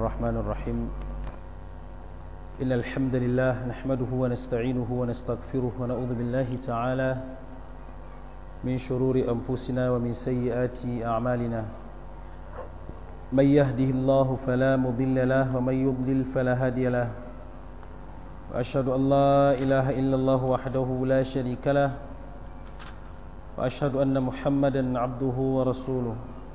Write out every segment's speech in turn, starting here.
الرحمن الرحيم إن الحمد لله نحمده ونستعينه ونستغفره ونعوذ بالله تعالى من شرور أنفسنا ومن سيئات أعمالنا من يهده الله فلا مضل له ومن يضلل فلا هادي له وأشهد أن لا إله إلا الله وحده لا شريك له وأشهد أن محمدا عبده ورسوله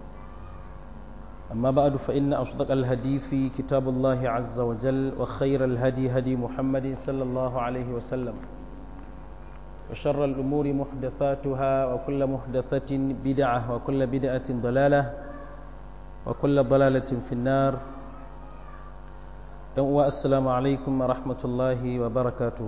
أما بعد فإن أصدق الهدي في كتاب الله عز وجل وخير الهدي هدي محمد صلى الله عليه وسلم وشر الأمور محدثاتها وكل محدثة بدعة وكل بدعة ضلالة وكل ضلالة في النار السلام عليكم ورحمة الله وبركاته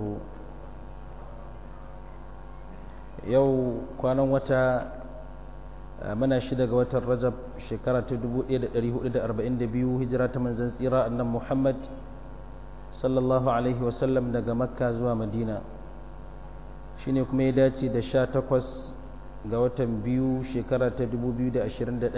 yau kwanan wata mana shida ga watan rajab shekara ta 1442 hijira ta manzan tsira annan muhammad sallallahu alaihi wasallam daga makka zuwa madina shine kuma ya dace da sha takwas ga watan biyu shekara ta 2021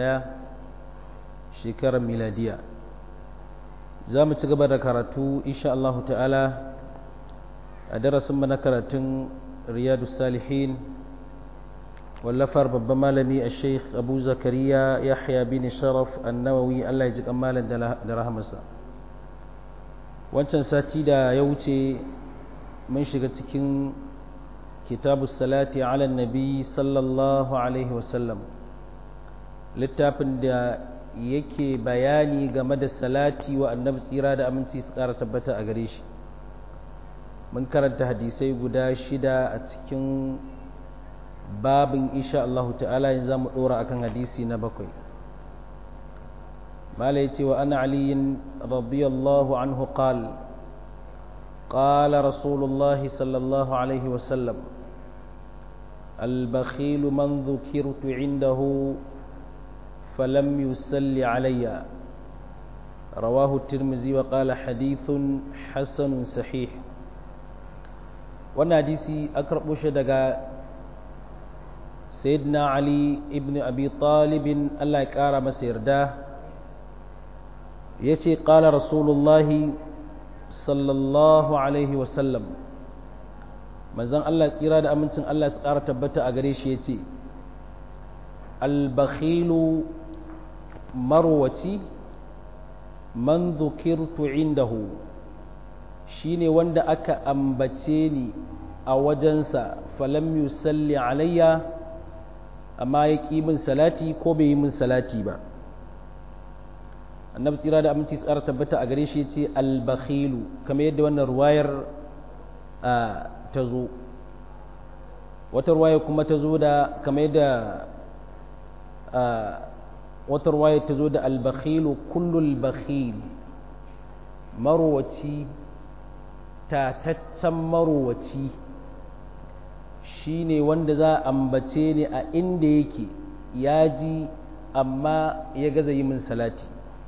shekarar miladiya za mu ci gaba da karatu insha Allah ta'ala a darasin na karatun riyadu salihin wallafar babban malami a sheikh abu zakariya yahya bin sharaf annawawi allah ya ji malam da rahamarsa wancan sati da ya wuce mun shiga cikin kitabu salati ala nabi sallallahu alaihi wasallam littafin da yake bayani game da salati wa annabi tsira da aminci su kara tabbata a gare shi mun karanta hadisai guda shida a cikin babin insha Allah ta'ala yanzu zamu dora akan hadisi na bakwai mala yace wa ana ali radiyallahu anhu qal قال رسول الله صلى الله عليه وسلم البخيل من ذكرت عنده فلم يسل علي رواه الترمذي وقال حديث حسن صحيح wannan hadisi an karɓo shi daga sayyidina ali ibn abi talibin allah ya ƙara masa yarda ya ce ƙala rasulullahi sallallahu alaihi wasallam manzan allah tsira da amincin allah su ƙara tabbata a gare shi ya ce albakhilu marwaci man zukirtu indahu shine wanda aka ambace ni a wajensa falam yusalli alayya amma ya ƙi min salati ko bai yi min salati ba annabi tsira da aminci tsara tabbata a gare shi ce albakhilu kamar yadda wannan ruwayar ta zo wata ruwaya kuma ta zo da kamar yadda wata ruwaya ta zo da albakhilu kullul bakhil marwaci tataccen marowaci shi ne wanda za a ambace ni a inda yake ya ji amma ya gaza yi min salati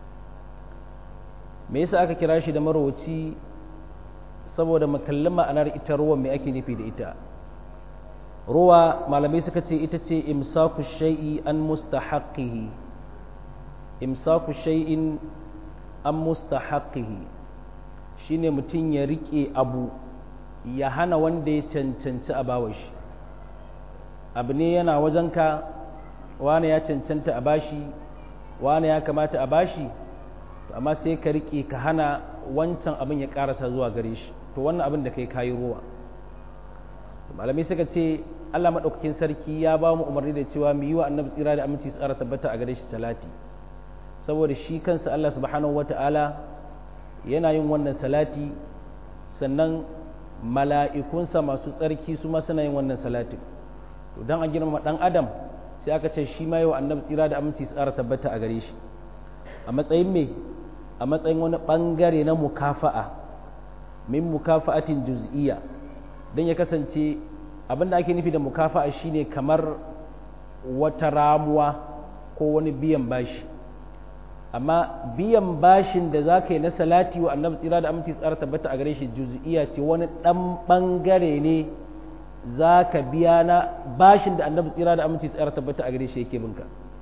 me yasa aka kira shi da marowaci saboda makallin ma'anar ita ruwan mai ake nufi da ita ruwa malamai suka ce ita ce imsaku shai'i an mustahaqqihi imsaku shai'in an mustahaqqihi shine mutum ya rike abu ya hana wanda ya cancanci a bawa shi abu ne yana wajenka wane ya cancanta a bashi wane ya kamata a bashi amma sai ka rike ka hana wancan abin ya karasa zuwa gare shi to wannan abin da kai kayi ruwa malamai suka ce Allah maɗaukakin sarki ya ba mu umarni da cewa mu yi wa annabi tsira da aminci tsara tabbata a gare shi salati saboda shi kansa Allah subhanahu wata'ala yana yin wannan salati sannan mala'ikunsa masu tsarki su ma suna yin wannan salatin to don a girmama ɗan adam sai aka ce shi ma yau annabi tsira da aminci tsara tabbata a gare shi a matsayin me a matsayin wani ɓangare na mukafa'a min mukafa'atin juz'iyya don ya kasance abin da ake nufi da mukafa'a shine kamar wata ramuwa ko wani biyan bashi amma biyan bashin da za ka yi na salati wa annabi tsira da aminci tsara tabbata a gare shi juz'iya ce wani ɗan ɓangare ne za ka biya na bashin da annabi tsira da aminci tsara tabbata a gare shi yake binka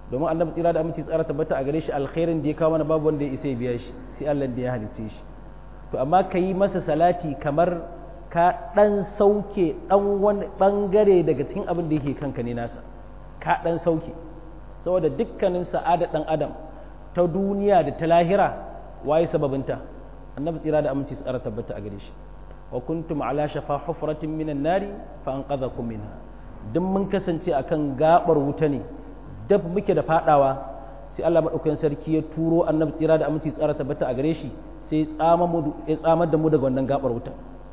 domin annabi tsira da aminci tsara tabbata a gare shi alkhairin da ya kawo mana babu wanda ya isa ya biya shi sai Allah da ya halicce shi to amma ka yi masa salati kamar ka dan sauke dan wani bangare daga cikin abin da yake kanka ne nasa ka dan sauke saboda dukkanin sa'ada dan adam ta duniya da ta lahira waye sababinta annabi tsira da aminci tsara tabbata a gare shi wa kuntum ala shafa hufratin minan nari fa anqadhakum minha duk mun kasance akan gabar wuta ne dab muke da fadawa sai Allah madaukakin sarki ya turo annabi tsira da aminci tsara tabbata a gare shi sai ya tsamar da mu daga wannan gabar wuta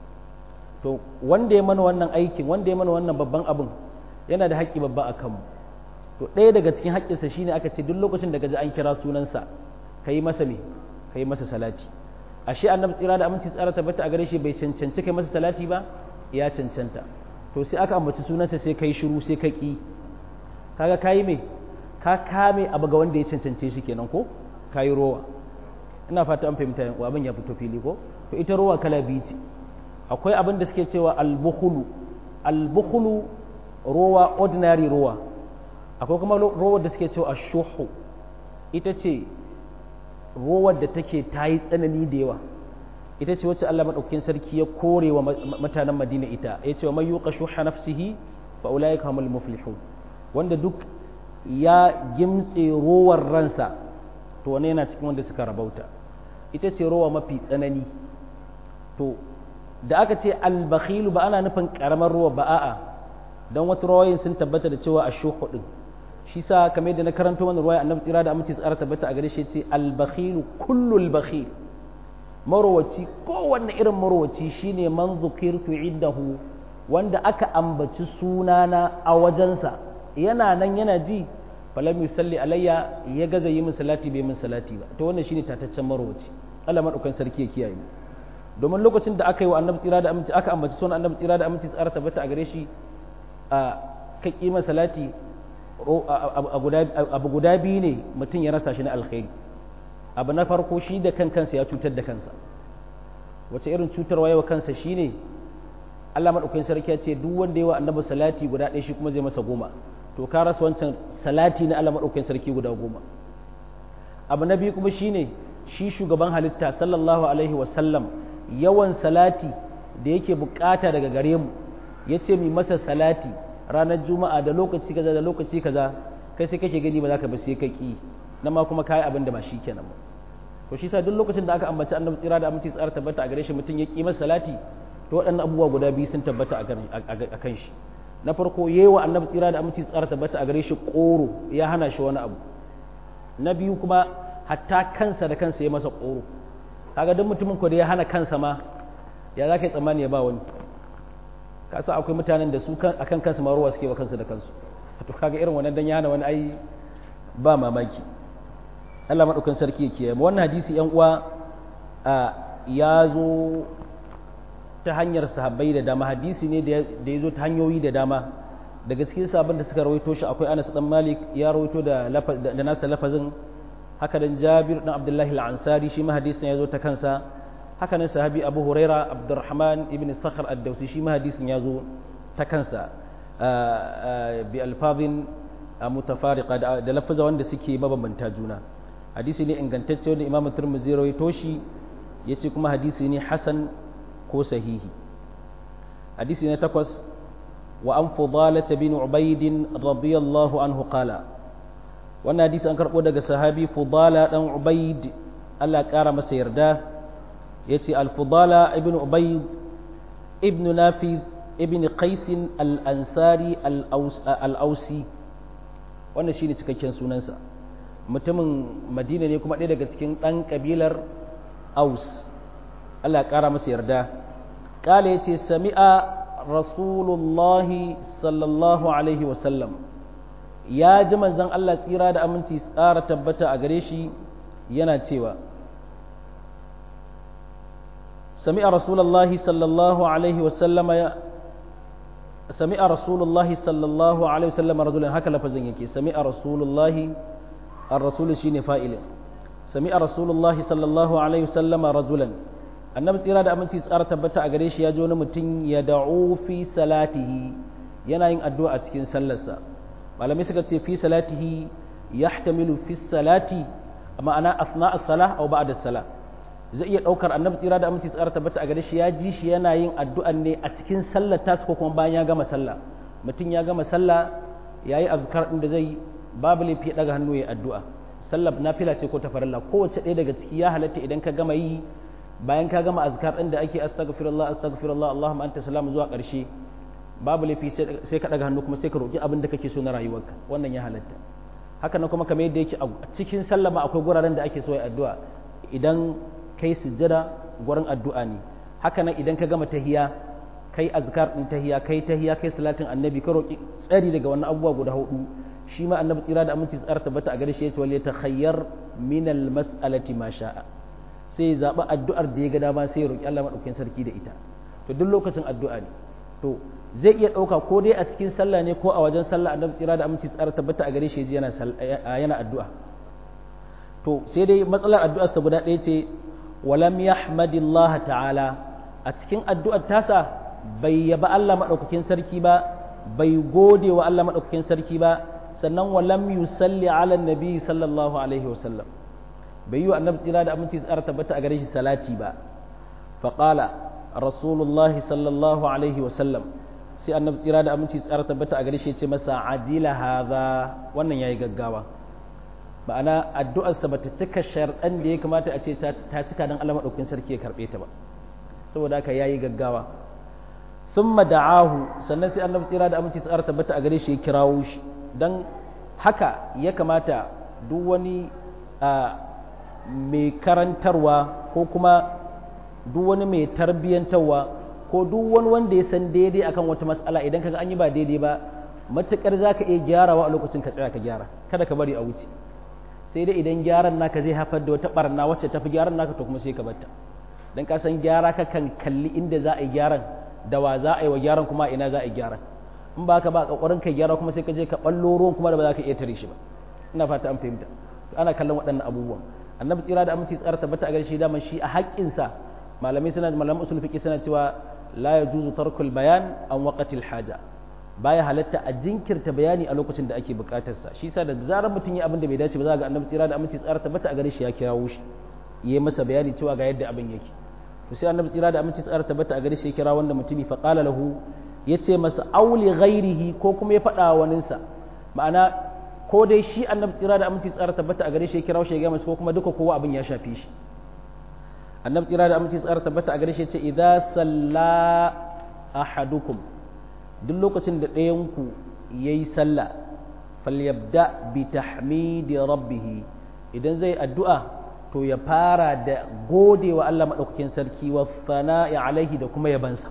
to wanda ya mana wannan aikin wanda ya mana wannan babban abin yana da haƙƙi babba a kanmu to ɗaya daga cikin haƙƙinsa shine aka ce duk lokacin da gaji an kira sunansa ka yi masa me ka yi masa salati ashe annabi tsira da aminci tsara tabbata a gare shi bai cancanci kai masa salati ba ya cancanta to sai aka ambaci sunansa sai kai shiru sai ka ki kaga kayi me ka kame abu ga wanda ya cancance shi kenan ko kayi rowa ina fata an fahimta yan abin ya fito fili ko to ita rowa kala biyu ce akwai abin da suke cewa albukhulu albukhulu rowa ordinary rowa akwai kuma rowar da suke cewa ashuhu ita ce rowar da take ta yi tsanani da yawa ita ce wacce Allah maɗaukakin sarki ya kore wa mutanen Madina ita ya ce wa mai yuqa shuha nafsihi fa ulaika humul muflihun wanda duk ya gimtse rowar ransa to wani yana cikin wanda suka rabauta ita ce rowa mafi tsanani to da aka ce albakhilu ba ana nufin karamar ruwa ba a'a don wasu rawayin sun tabbata da cewa a shuhu din shi sa kamar yadda na karanto wani ruwaya annabi tsira da amince tsara tabbata a gare shi ce albakhilu kullul bakhil marowaci kowanne irin marowaci shine man zukirtu indahu wanda aka ambaci sunana a wajensa yana nan yana ji falam yusalli alayya ya gaza yi min salati bai min salati ba to wannan shine tataccen marowaci Allah madaukan sarki ya kiyaye mu domin lokacin da aka yi wa annabi tsira da aminci aka ambaci sunan annabi tsira da aminci tsara tabbata a gare shi a ka kima salati abu guda biyu ne mutum ya rasa shi na alkhairi abu na farko shi da kan kansa ya cutar da kansa wace irin cutarwa yawa kansa shine Allah madaukakin sarki ya ce duk wanda yawa annabi salati guda ɗaya shi kuma zai masa goma to ka rasa wancan salati na Allah madaukakin sarki guda goma abu na biyu kuma shine shi shugaban halitta sallallahu alaihi wasallam yawan salati da yake bukata daga gare mu ya ce mai masa salati ranar juma'a da lokaci kaza da lokaci kaza kai sai kake gani ba za ka ba sai ka ki na ma kuma kayi abin da ba shi kenan ba to shi sa duk lokacin da aka ambaci annabi tsira da aminci tsara tabbata a gare shi mutum ya ki masa salati to waɗannan abubuwa guda biyu sun tabbata a kan shi na farko yewa annabi tsira da aminci tsara tabbata a gare shi koro ya hana shi wani abu na biyu kuma hatta kansa da kansa ya masa koro kaga duk mutumin ko da ya hana kansa ma ya za ka yi tsammani ya ba wani ka sa akwai mutanen da su akan kansu ma ruwa suke wa kansu da kansu to kaga irin wannan dan ya hana wani ai ba mamaki Allah madaukan sarki yake yi wannan hadisi yan uwa ya zo ta hanyar sahabbai da dama hadisi ne da ya zo ta hanyoyi da dama daga cikin sabon da suka rawaito shi akwai Anas dan Malik ya rawaito da da nasa lafazin haka dan Jabir dan Abdullahi al-Ansari shi ma hadisin ya zo ta kansa haka nan sahabi Abu Huraira Abdurrahman ibn Sakhr ad-Dawsi shi ma hadisin ya zo ta kansa bi alfazin mutafariqa da lafaza wanda suke mabambanta juna hadisi ne ingantacce wanda Imam Tirmidhi ya rawaito shi yace kuma hadisi ne hasan ko sahihi hadisi ne takwas wa an fudalah bin ubayd radiyallahu anhu qala wannan hadisi an karbo daga sahabi fudala dan ubayd Allah kara masa yarda yace al fudala ibn ubayd ibn nafi ibn qais al ansari al ausi wannan shine cikakken sunansa mutumin madina ne kuma ɗaya daga cikin ɗan ƙabilar aus Allah ya ƙara masa yarda ƙala ya ce sami'a rasulullahi sallallahu alaihi wasallam ya ji manzan Allah tsira da aminci tsara tabbata a gare shi yana cewa sami'a rasulullahi sallallahu alaihi wasallam sami'a rasulullahi sallallahu alaihi wasallam rajulan haka lafazin yake sami'a rasulullahi ar-rasul shine fa'ilin sami'a rasulullahi sallallahu alaihi wasallam rajulan annabi tsira da aminci tsara tabbata a gare shi ya ji wani mutum ya da'u fi salatihi yana yin addu'a a cikin sallarsa malamai suka ce fi salatihi yahtamilu fi salati ma'ana asna as-salah aw ba'da as-salah zai iya daukar annabi tsira da aminci tsara tabbata a gare shi ya ji shi yana yin addu'an ne a cikin sallar tasu ko kuma bayan ya gama sallah mutum ya gama sallah yayi azkar din da zai babu laifi ya daga hannu ya addu'a sallar nafila ce ko ta farilla kowace ɗaya daga ciki ya halatta idan ka gama yi bayan ka gama azkar din da ake astaghfirullah astaghfirullah allahumma anta salamu zuwa ƙarshe babu laifi sai ka daga hannu kuma sai ka roki abin da kake so na rayuwarka wannan ya halatta haka nan kuma kamar yadda yake a cikin sallama akwai guraren da ake so ya addu'a idan kai sujjada gurin addu'a ne haka nan idan ka gama tahiya kai azkar din tahiya kai tahiya kai salatin annabi ka roki tsari daga wannan abubuwa guda hudu shi ma annabi tsira da aminci tsara tabbata a gare shi yace wal takhayyar min al mas'alati ma sha'a sai ya zaɓi addu'ar da ya ga dama sai ya roki Allah madaukakin sarki da ita to duk lokacin addu'a ne to zai iya ɗauka ko dai a cikin sallah ne ko a wajen sallah annabi tsira da aminci tsara tabbata a gare shi yana yana addu'a to sai dai matsalar addu'ar sa guda ɗaya ce walam yahmadillah ta'ala a cikin addu'ar tasa bai yaba Allah madaukakin sarki ba bai gode wa Allah madaukakin sarki ba sannan walam yusalli ala nabi sallallahu alaihi wasallam bai yi wa annabi tsira da aminci tsara tabbata a gare shi salati ba faqala rasulullahi sallallahu alaihi wasallam sai annabi tsira da aminci tsara tabbata a gare shi ce masa ajila hadha wannan yayi gaggawa ma'ana addu'arsa bata cika sharɗan da ya kamata a ce ta cika don Allah madaukakin sarki ya karbe ta ba saboda haka yayi gaggawa thumma da'ahu sannan sai annabi tsira da aminci tsara tabbata a gare shi ya kirawo shi dan haka ya kamata duk wani mai karantarwa ko kuma duk wani mai tarbiyyantarwa ko duk wani wanda ya san daidai akan wata matsala idan kaga an yi ba daidai ba matukar za ka iya gyarawa a lokacin ka tsaya ka gyara kada ka bari a wuce sai dai idan gyaran naka zai haifar da wata barna wacce tafi gyaran naka to kuma sai ka batta dan ka san gyara ka kan kalli inda za a yi gyaran da wa za a yi wa gyaran kuma ina za a yi gyaran in ba ka ba kokarin kai gyara kuma sai ka je ka ballo ruwan kuma da ba za ka iya tare shi ba ina fata an fahimta ana kallon waɗannan abubuwan annabi tsira da aminci tsara tabbata a gare shi daman shi a haƙƙinsa malamai suna malaman usul fiqi suna cewa la yajuzu tarkul bayan an waqatil haja baya halatta a jinkirta bayani a lokacin da ake buƙatar sa shi yasa da zarar mutum ya abin da bai dace ba za ga annabi tsira da aminci tsara tabbata a gare shi ya kirawo shi yayi masa bayani cewa ga yadda abin yake to sai annabi tsira da aminci tsara tabbata a gare shi ya kira wanda mutumi fa qala lahu yace masa auli ghairihi ko kuma ya faɗa waninsa ma'ana ko dai shi annabi tsira da aminci tsara tabbata a gare shi ya kira shi ya gaya masa ko kuma duka kowa abin ya shafi shi annabi tsira da aminci tsara tabbata a gare shi ya ce idza salla ahadukum duk lokacin da ɗayan ku yayi sallah falyabda bi tahmidi rabbih idan zai addu'a to ya fara da godewa Allah madaukakin sarki wa thana'i alaihi da kuma yabansa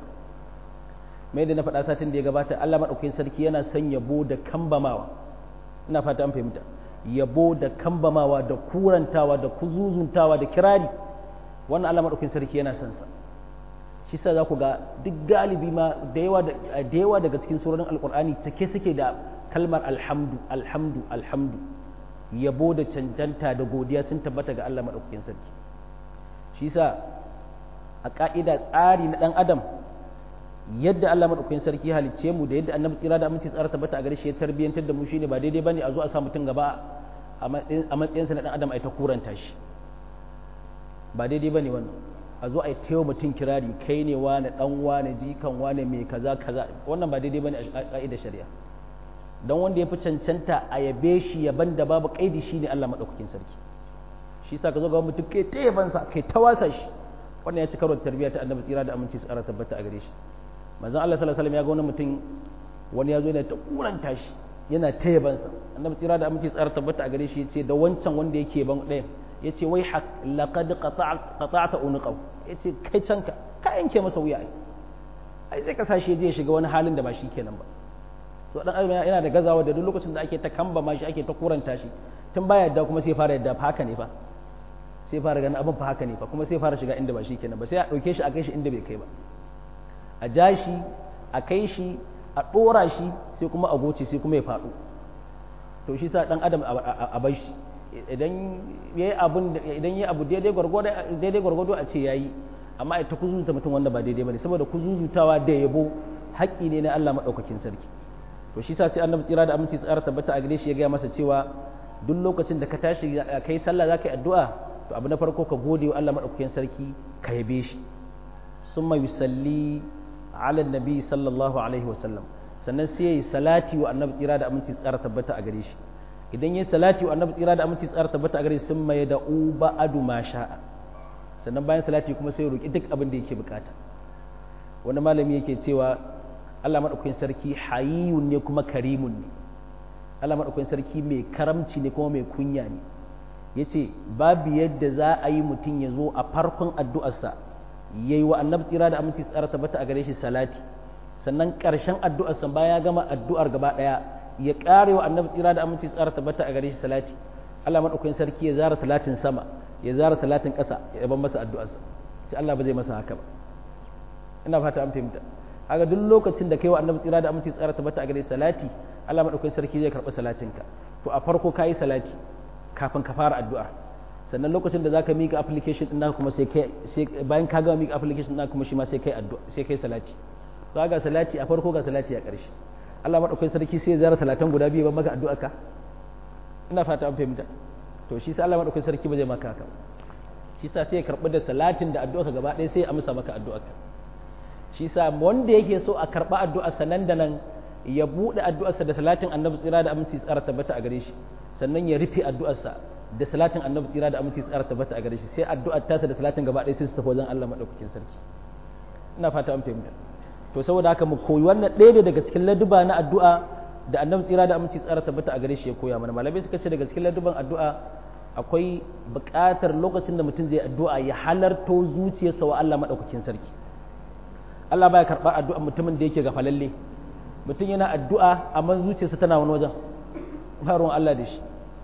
mai da na faɗa satin da ya gabata Allah madaukakin sarki yana son yabo da kambamawa ina fata an fahimta yabo da kambamawa da kurantawa da kuzuzuntawa da kirari wannan Allah madaukakin sarki yana son sa shi sa za ku ga duk galibi ma da yawa da yawa daga cikin surorin alqur'ani take suke da kalmar alhamdu alhamdu alhamdu yabo da cancanta da godiya sun tabbata ga Allah madaukakin sarki shi sa a ka'ida tsari na dan adam yadda Allah madaukakin sarki halicce mu da yadda annabi tsira da aminci tsara tabbata a gare shi ya tarbiyantar da mu shine ba daidai bane a zo a sa mutum gaba a matsayinsa na dan adam a ta kuranta shi ba daidai bane wannan a zo a yi taiwa mutum kirari kai ne wane dan wane jikan wane mai kaza kaza wannan ba daidai bane a ka'idar shari'a dan wanda ya fi cancanta a yabe shi yaban da babu kaidi shine Allah madaukakin sarki shi yasa ka zo ga mutum kai ta yabansa kai ta wasa shi wannan ya ci karo da tarbiyya ta annabi tsira da aminci tsara tabbata a gare shi manzon Allah sallallahu alaihi wasallam ya ga wani mutum wani ya zo yana ta kuranta shi yana ta yabansa annabi tsira da aminci tsara tabbata a gare shi yace da wancan wanda yake ban ɗaya yace wai haq laqad qata'ta unqaw yace kai canka ka yanke masa wuya ai ai sai ka sashi je ya shiga wani halin da ba shi kenan ba to dan adam yana da gazawa da duk lokacin da ake ta kamba ma shi ake ta kuranta shi tun baya yadda kuma sai fara yadda fa haka ne fa sai fara ganin abin fa haka ne fa kuma sai fara shiga inda ba shi kenan ba sai a ɗauke shi a kai shi inda bai kai ba a ja shi a kai shi a ɗora shi sai kuma a goce sai kuma ya faɗo to shi sa ɗan adam a bai shi idan ya yi abun idan ya abu daidai gwargwado a ce ya yi amma ita kuzuzuta mutum wanda ba daidai ba ne saboda kuzuzutawa da yabo haƙƙi ne na Allah maɗaukakin sarki to shi sa sai annabi tsira da aminci tsara tabbata a gare shi ya gaya masa cewa duk lokacin da ka tashi kai sallah za ka yi addu'a to abu na farko ka gode wa Allah maɗaukakin sarki ka yabe shi sun mai yusalli ala nabi sallallahu alaihi wasallam sannan sai ya yi salati wa annabi tsira da aminci tsara tabbata a gare shi idan ya yi salati wa annabi tsira da aminci tsara tabbata a gare shi sun mai da uba adu ma sha'a sannan bayan salati kuma sai ya roƙi duk abin da yake bukata wani malami yake cewa Allah maɗaukakin sarki hayiyun ne kuma karimun ne Allah maɗaukakin sarki mai karamci ne kuma mai kunya ne ya ce babu yadda za a yi mutum ya zo a farkon addu'arsa ya yi wa annabi tsira da aminci tsara tabbata a gare shi salati sannan ƙarshen addu'arsa bayan ya gama addu'ar gaba ɗaya ya ƙare wa annabi tsira da aminci tsara tabbata a gare shi salati Allah maɗaukakin sarki ya zara talatin sama ya zara talatin ƙasa ya ban masa addu'arsa sai Allah ba zai masa haka ba ina fata an fahimta haka duk lokacin da kai wa annabi tsira da aminci tsara tabbata a gare shi salati Allah maɗaukakin sarki zai karɓi salatinka to a farko ka yi salati kafin ka fara addu'a sannan lokacin da zaka mika application din naka kuma sai kai bayan ka gama mika application naka kuma shi ma sai kai addu'a sai kai salati to ga salati a farko ga salati a ƙarshe Allah madaukakin sarki sai ya zara salatan guda biyu ban maka addu'a ka ina fata an fahimta to shi sai Allah madaukakin sarki ba zai maka haka shi sa sai ya karbi da salatin da addu'a ka gaba ɗaya sai ya amsa maka addu'a ka shi sa wanda yake so a karba addu'a sanan da nan ya buɗe addu'arsa da salatin annabi tsira da aminci tsara tabbata a gare shi sannan ya rufe addu'arsa da salatin annabi tsira da aminci tsara tabbata a gare shi sai addu'ar tasa da salatin gaba ɗaya sai su tafi wajen Allah madaukakin sarki ina fata an fahimta to saboda haka mu koyi wannan ɗaya daga cikin laduba na addu'a da annabi tsira da aminci tsara tabbata a gare shi ya koya mana malamai suka ce daga cikin laduban addu'a akwai buƙatar lokacin da mutum zai addu'a ya halarto zuciyarsa wa Allah madaukakin sarki Allah baya karɓar addu'a mutumin da yake gafalalle mutum yana addu'a amma zuciyarsa tana wani wajen ba ruwan Allah da shi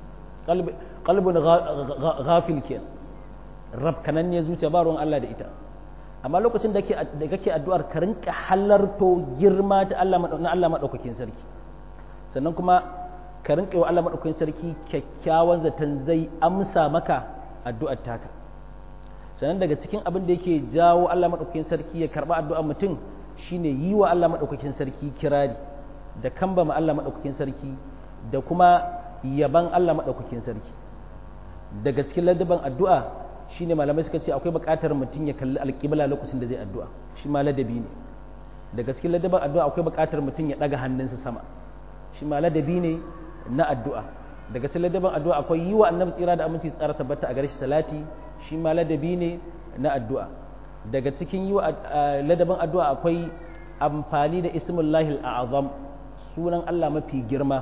qalbun ghafil ke rabkanan ne zuciya ba ruwan Allah da ita amma lokacin da kake addu'ar ka rinka halarto girma ta Allah na Allah madaukakin sarki sannan kuma ka rinka wa Allah madaukakin sarki kyakkyawan zaton zai amsa maka addu'ar taka sannan daga cikin abin da yake jawo Allah madaukakin sarki ya karba addu'ar mutum shine yi wa Allah maɗaukakin sarki kirari da kambama Allah maɗaukakin sarki da kuma yaban Allah maɗaukakin sarki daga cikin ladaban addu'a shine malamai suka ce akwai buƙatar mutum ya kalli alƙibla lokacin da zai addu'a shi ma ladabi ne daga cikin ladaban addu'a akwai buƙatar mutum ya ɗaga hannunsa sama shi ma ladabi ne na addu'a daga cikin ladaban addu'a akwai yi wa annabi tsira da aminci tsara tabbata a gare shi salati shi ma ladabi ne na addu'a daga cikin yi wa ladabin addu'a akwai amfani da ismullahi al'azam sunan Allah mafi girma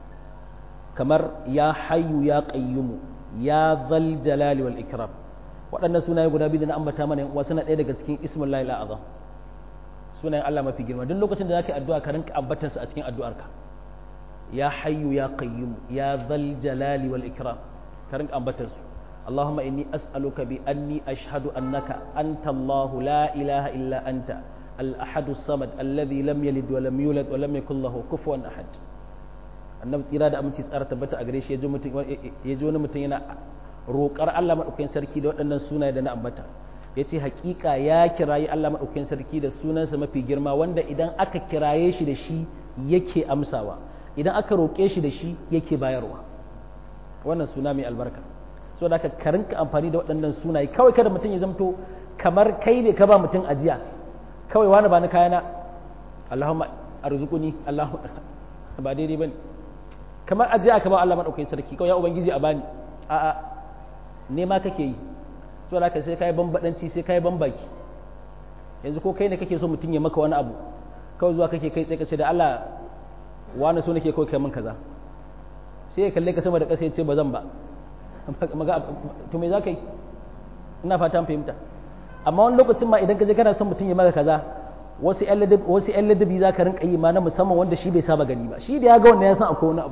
kamar ya hayyu ya qayyumu ya zal jalali wal ikram waɗannan sunaye guda biyu da na ambata mana yan uwa suna ɗaya daga cikin ismullahi al'azam sunayen Allah mafi girma duk lokacin da zaka yi addu'a ka rinka ambatan su a cikin addu'arka ya hayyu ya qayyumu ya zal jalali wal ikram ka rinka ambatan su اللهم إني أسألك بأني أشهد أنك أنت الله لا إله إلا أنت الأحد الصمد الذي لم يلد ولم يولد ولم يكن له كفوا أحد annabi tsira da aminci tsara tabbata a gare shi ya ji wani mutum yana roƙar Allah maɗaukakin sarki da waɗannan sunaye da na ambata ya ce haƙiƙa ya kirayi Allah maɗaukakin sarki da sunansa mafi girma wanda idan aka kiraye shi da shi yake amsawa idan aka roƙe shi da shi yake bayarwa wannan suna mai albarka so da ka karinka amfani da waɗannan sunaye kawai kada mutum ya zamto kamar kai ne ka ba mutum ajiya kawai wani ba na kayana Allahumma arzuquni Allahu ba daidai bane kamar ajiya ka ba Allah madaukakin sarki kawai ya ubangiji a bani a a nema kake yi so da ka sai kai bambadanci sai kai bambaki yanzu ko kai ne kake so mutum ya maka wani abu kawai zuwa kake kai tsaye ka ce da Allah wani so nake kawai kai min kaza sai ya kalle ka sama da ƙasa ya ce ba zan ba to me za ka yi ina fata fahimta amma wani lokacin ma idan ka je kana son mutum ya maka kaza wasu yan ladabi za ka rinka yi ma na musamman wanda shi bai saba gani ba shi da ya ga wanda ya san akwai wani abu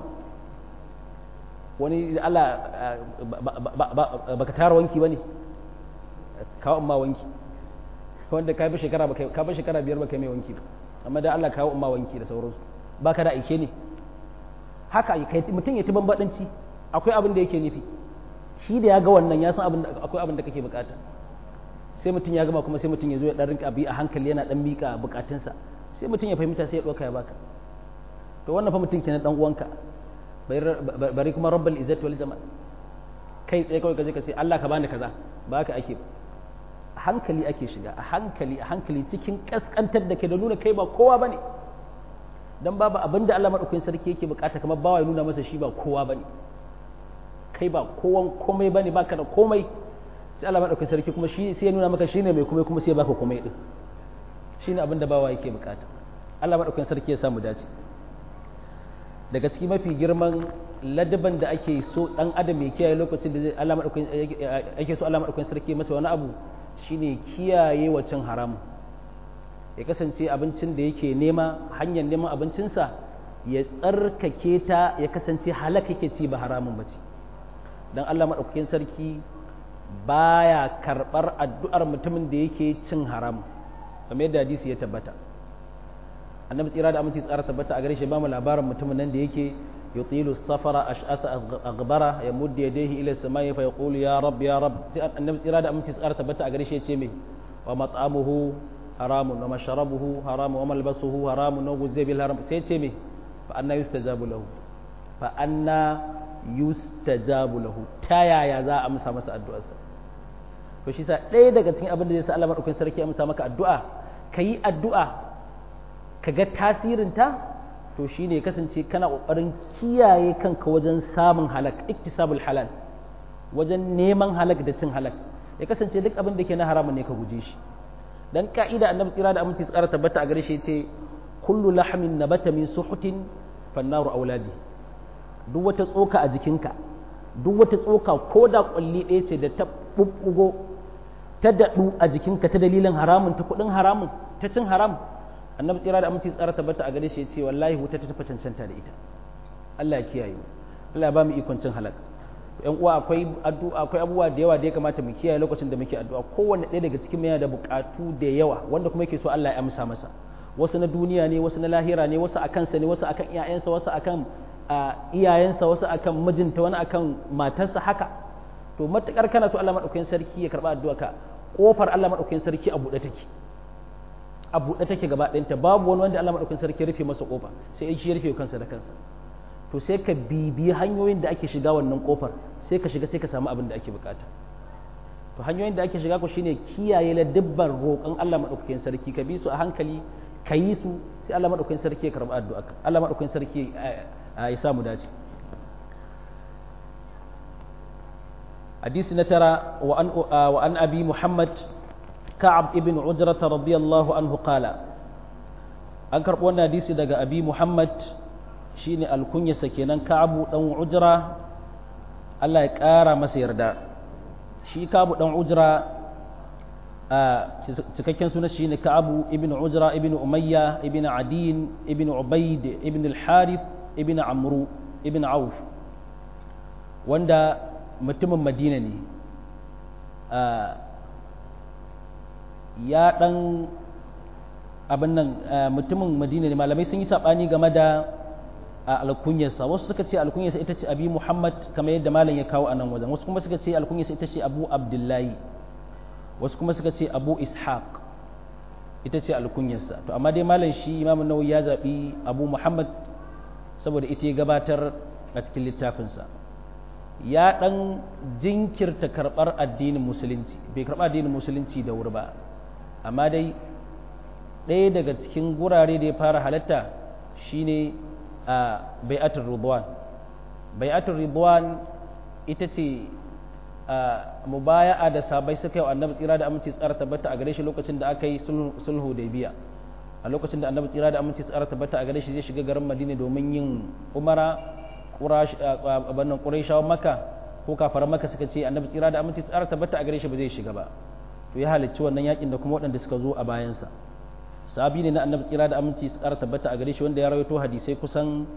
wani Allah baka tara wanki ba ne kawo umma wanki wanda ka bi shekara ka bi shekara biyar baka mai wanki ba amma da Allah kawo umma wanki da sauransu baka da aike ne haka mutum ya ci bambadanci akwai abin da yake nufi shi da ya ga wannan ya san akwai abin da kake bukata sai mutum ya gama kuma sai mutum ya zo ya dan rinka bi a hankali yana dan mika bukatunsa sai mutum ya fahimta sai ya ɗauka ya baka to wannan fa mutum kenan dan uwanka bari kuma rabbal izzati wal jamal kai tsaye kawai kaje ka ce Allah ka bani kaza ba haka ake ba a hankali ake shiga a hankali a hankali cikin kaskantar da ke da nuna kai ba kowa bane dan babu abin da Allah madaukakin sarki yake bukata kamar bawa ya nuna masa shi ba kowa bane kai ba kowan komai bane baka da komai sai Allah madaukakin sarki kuma shi sai ya nuna maka shine mai komai kuma sai ya baka komai din shine abin da bawa yake bukata Allah madaukakin sarki ya samu dace daga cikin mafi girman ladaban da ake so dan adam ya kiyaye lokacin da Allah madaukakin ake so Allah madaukakin sarki masa wani abu shine kiyaye wacin haramun ya kasance abincin da yake nema hanyar neman abincinsa ya tsarkake ta ya kasance halaka yake ci ba haramun bace dan Allah madaukakin sarki baya karbar addu'ar mutumin da yake cin haram kamar yadda hadisi ya tabbata annabi tsira da aminci tsara tabbata a gare shi ba mu labarin mutumin nan da yake yutilu safara ash'asa aghbara ya muddi yadayhi ila samai fa yaqulu ya rab ya rab sai annabi tsira da aminci tsara tabbata a gare shi ya ce me wa mat'amuhu haramun wa mashrabuhu haramun wa malbasuhu haramun wa guzzi bil haram sai ce me fa anna yustajabu lahu fa anna yustajabu lahu ta yaya za a amsa masa addu'arsa to shi sa ɗaya daga cikin abin da zai sa Allah madaukakin sarki amsa maka addu'a kayi addu'a kaga tasirinta to shine kasance kana kokarin kiyaye kanka wajen samun halak iktisabul halal wajen neman halak da cin halak ya kasance duk abin da ke na haramun ne ka guje shi dan ka'ida annabi tsira da aminci tsara tabbata a gare shi yace kullu lahmin nabata min suhutin fannaru auladi duk wata tsoka a jikinka duk wata tsoka ko da kwalli ɗaya ce da ta bubbugo ta daɗu a jikinka ta dalilin haramun ta kuɗin haramun ta cin haram annabi tsira da aminci tsara tabbata a gare shi yace wallahi wuta ta tafi cancanta da ita Allah ya kiyaye Allah ya ba mu ikon cin halaka yan uwa akwai addu'a akwai abubuwa da yawa da ya kamata mu kiyaye lokacin da muke addu'a kowanne ɗaya daga cikin yana da buƙatu da yawa wanda kuma yake so Allah ya amsa masa wasu na duniya ne wasu na lahira ne wasu akan sa ne wasu akan iyayensa wasu akan iyayensa wasu akan mijinta wani akan matarsa haka to matakar kana so Allah madaukakin sarki ya karba addu'a ka kofar Allah madaukakin sarki a buɗe take a buɗe take gaba ɗayanta babu wani wanda Allah madaukakin sarki ya rufe masa kofa sai shi ya rufe kansa da kansa to sai ka bibiyi hanyoyin da ake shiga wannan kofar sai ka shiga sai ka samu abin da ake bukata to hanyoyin da ake shiga ku shine kiyaye la dubban roƙon Allah madaukakin sarki ka bi su a hankali ka yi su sai Allah madaukakin sarki ya karɓi addu'a Allah madaukakin sarki ya samu dace hadisi na tara wa an wa an abi muhammad ka'ab ibn ujrata radiyallahu anhu qala an karɓo wannan hadisi daga abi muhammad shine alkunyarsa kenan ka'abu dan ujra Allah ya ƙara masa yarda shi ka'abu dan ujra a cikakken sunan shi ne ka'abu ibn ujra ibn umayya ibn adin ibn ubaid ibn al-harith ibn amru ibn auf wanda mutumin madina ne ya dan abin nan mutumin madina ne malamai sun yi saɓani game da a alkunyarsa wasu suka ce alkunyarsa ita ce abi muhammad kamar yadda malam ya kawo a nan wajen wasu kuma suka ce alkunyarsa ita ce abu abdullahi wasu kuma suka ce abu ishaq ita ce alkunyarsa to amma dai malam shi imam nawawi ya zaɓi abu muhammad saboda ita ya gabatar a cikin littafinsa ya ɗan jinkirta karɓar addinin musulunci bai karɓa addinin musulunci da wuri ba amma dai ɗaya daga cikin gurare da ya fara halatta shine a bai'atul ridwan bai'atul ridwan ita ce mubaya'a da sabai suka yi wa annabi tsira da aminci tsara tabbata a gare shi lokacin da aka yi sulhu da biya a lokacin da annabi tsira da aminci tsara tabbata a gare shi zai shiga garin madina domin yin umara abannan quraishawan maka ko kafaran maka suka ce annabi tsira da aminci tsara tabbata a gare shi ba zai shiga ba to ya halicci wannan yakin da kuma waɗanda suka zo a bayansa sahabi ne na annabi tsira da aminci su ƙara tabbata a gare shi wanda ya rawaito hadisai kusan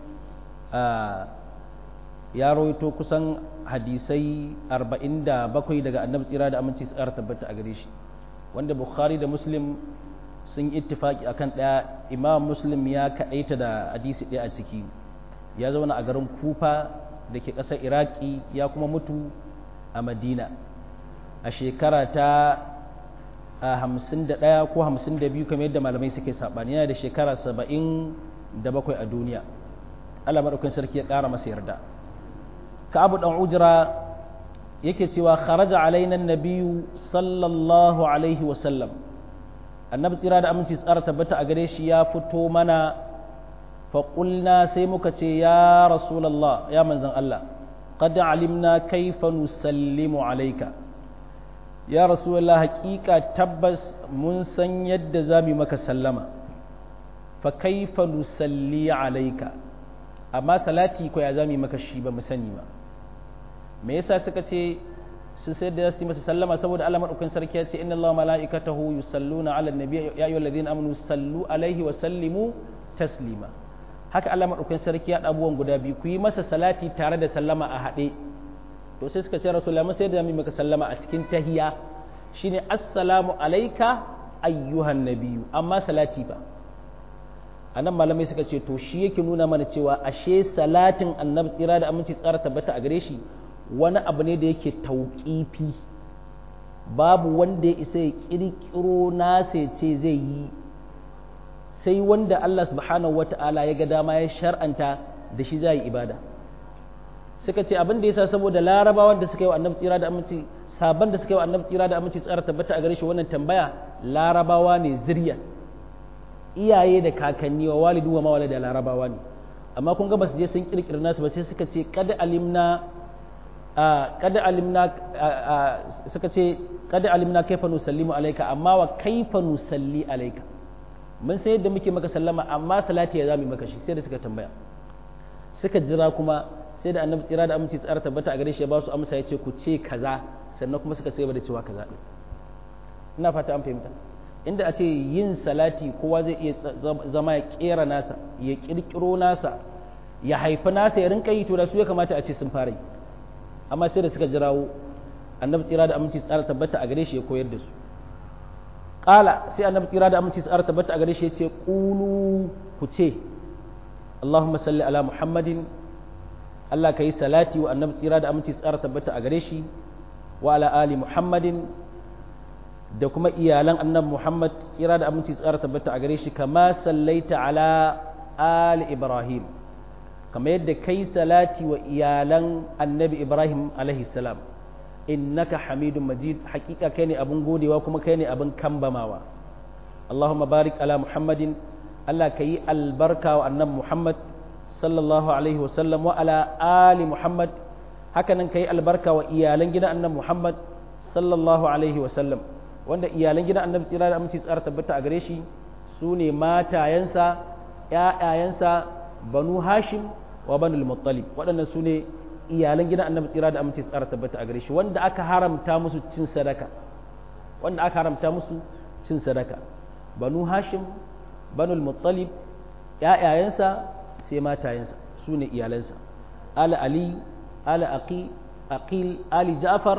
ya rawaito kusan hadisai 47 daga annabi tsira da aminci su ƙara tabbata a gare shi wanda bukhari da muslim sun yi ittifaki akan ɗaya imam muslim ya kaɗaita da hadisi ɗaya a ciki ya zauna a garin kufa da ke ƙasar iraki ya kuma mutu a madina a shekara ta a hamsin da ɗaya ko hamsin da biyu kamar yadda malamai suke saɓani yana da shekara saba'in da bakwai a duniya Allah madaukakin sarki ya ƙara masa yarda Ka'abu dan Ujra yake cewa kharaja alaina nabiyyu sallallahu alaihi wa sallam annabi tsira da aminci tsara tabbata a gare shi ya fito mana fa qulna sai muka ce ya rasulullah ya manzon Allah qad alimna kaifa nusallimu alayka ya rasulullah haƙiƙa tabbas mun san yadda za mu maka sallama fa kaifa nusalli alayka amma salati ko ya za mu maka shi ba mu sani ba me yasa suka ce su sai da su masa sallama saboda Allah madaukakin sarki ya ce inna Allah malaikatahu yusalluna ala nabi ya ayyuhal ladina amanu sallu alaihi wa sallimu taslima haka Allah madaukakin sarki ya abubuwan guda biyu ku yi masa salati tare da sallama a haɗe to sai suka ce rasulullah mun sai da mu maka sallama a cikin tahiyya shine assalamu alayka ayyuhan nabiyyu amma salati ba anan malamai suka ce to shi yake nuna mana cewa ashe salatin annabi tsira da aminci tsara tabbata a gare shi wani abu ne da yake tauƙifi babu wanda ya isa ya ƙirƙiro nasa ce zai yi sai wanda Allah subhanahu wata'ala ya ga dama ya shar'anta da shi za yi ibada suka ce abin da yasa saboda larabawan da suka yi wa annabi tsira da aminci sabon da suka yi wa annabi tsira da aminci tsara tabbata a gare shi wannan tambaya larabawa ne zirya iyaye da kakanni wa walidu wa mawala da larabawa ne amma kun ga ba su je sun kirkira nasu ba sai suka ce kada alimna kada alimna suka ce kada alimna kaifa nusallimu alayka amma wa kaifa nusalli alayka mun sai yadda muke maka sallama amma salati ya zami maka shi sai da suka tambaya suka jira kuma sai da annabi tsira da aminci tsara tabbata a gare shi ya ba su amsa ya ce ku ce kaza sannan kuma suka ce da cewa kaza din ina fata an fahimta inda a ce yin salati kowa zai iya zama ya kera nasa ya kirkiro nasa ya haifi nasa ya rinka yi to da su ya kamata a ce sun fara yi amma sai da suka jirawo annabi tsira da aminci tsara tabbata a gare shi ya koyar da su ƙala sai annabi tsira da aminci tsara tabbata a gare shi ya ce ƙulu ku ce Allahumma salli ala Muhammadin Allah ka yi salati wa annabi tsira da aminci tsara tabbata a gare shi wa ala ali Muhammadin da kuma iyalan annabi Muhammad tsira da aminci tsara tabbata a gare shi kama sallaita ala ali Ibrahim kamar yadda kai salati wa iyalan annabi Ibrahim alaihi salam innaka hamidun majid hakika kai ne abin godewa kuma kai ne abin kambamawa Allahumma barik ala Muhammadin Allah ka yi albarka wa annabi Muhammad sallallahu alaihi wasallam wa ala ali Muhammad hakanan ka yi albarka wa iyalan gidan annabi Muhammad sallallahu alaihi wasallam wanda iyalan gidan annabi tsira da aminci tsara tabbata a gare shi su ne matayensa ‘ya'yayensa banu hashim wa banul muttalib waɗannan su ne iyalan gidan annabi tsira da aminci tsara tabbata a gare shi wanda aka haramta musu cin sadaka wanda aka haramta musu cin sadaka banu hashim banul muttalib ‘ya'yayensa sai matayensa su ne iyalansa ala ali ala aqi aqil ali ja'far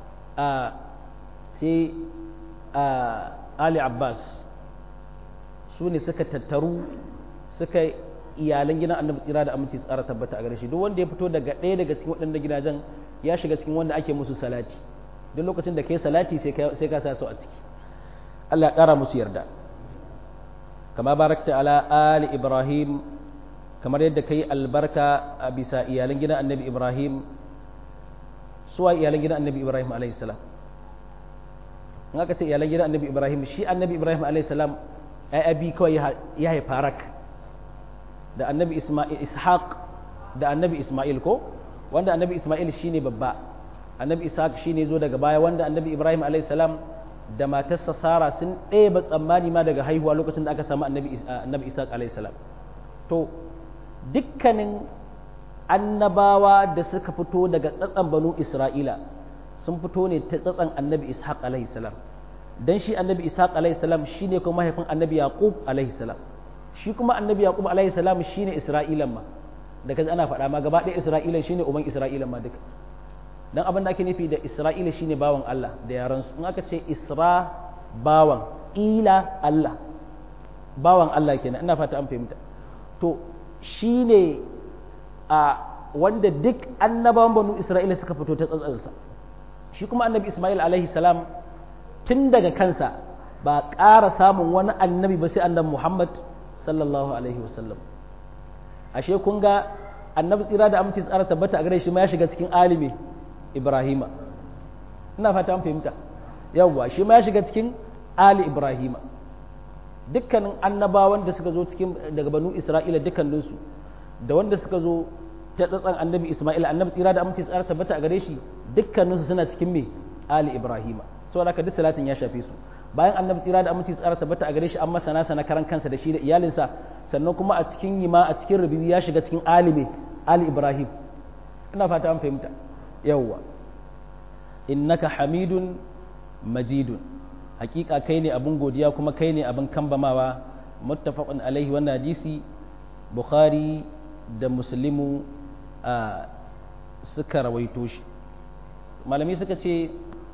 sai ali abbas su ne suka tattaru suka iyalan gidan annabi tsira da aminci tsara tabbata a gare shi duk wanda ya fito daga ɗaya daga cikin waɗanda gidajen ya shiga cikin wanda ake musu salati duk lokacin da kai salati sai ka sa su a ciki Allah ya ƙara musu yarda kama barakta ala ali ibrahim kamar yadda kai albarka a bisa iyalan gidan annabi ibrahim suwa iyalan gidan annabi ibrahim alayhi salam in aka ce iyalan gidan annabi ibrahim shi annabi ibrahim alayhi salam ai abi kawai ya haifa rak da annabi isma'il ishaq da annabi isma'il ko wanda annabi isma'il shine babba annabi ishaq shine zo daga baya wanda annabi ibrahim alayhi salam da matarsa sara sun ɗeba tsammani ma daga haihuwa lokacin da aka samu annabi annabi ishaq alayhi salam to dukkanin annabawa da suka fito daga tsatsan banu isra'ila sun fito ne ta tsatsan annabi ishaq alaihi salam dan shi annabi ishaq alaihi salam shine kuma mahaifin annabi yaqub alaihi salam shi kuma annabi yaqub alaihi salam shine isra'ilan ma da kaji ana faɗa ma gaba ɗaya isra'ilan shine uban isra'ilan ma duka dan abin da ake nufi da isra'ila shine bawan Allah da yaran su in aka ce isra bawan ila Allah bawan Allah kenan ina fata an fahimta to shine a wanda duk annabawan banu isra'ila suka fito ta tsatsansa shi kuma annabi ismail alaihi salam tun daga kansa ba ƙara samun wani annabi ba sai annabi muhammad sallallahu alaihi wasallam ashe kun ga annabi tsira da aminci tsara tabbata a gare shi ma ya shiga cikin alimi ibrahima ina fata an fahimta yawwa shi ma ya shiga cikin ali ibrahima dukkanin annabawan da suka zo cikin daga banu isra'ila dukkaninsu da wanda suka zo ta tsatsan annabi isma'ila annabi tsira da aminci tsara tabbata a gare shi dukkaninsu suna cikin me ali ibrahima saboda haka duk salatin ya shafe su bayan annabi tsira da aminci tsara tabbata a gare shi an masa nasa na karan kansa da shi da iyalinsa sannan kuma a cikin yima a cikin rubibi ya shiga cikin ali ali ibrahim ina fata an fahimta yawwa innaka hamidun majidun hakika kai ne abin godiya kuma kai ne abin kambamawa muttafaqun alaihi wannan hadisi bukhari da muslimu a suka rawaito shi malami suka ce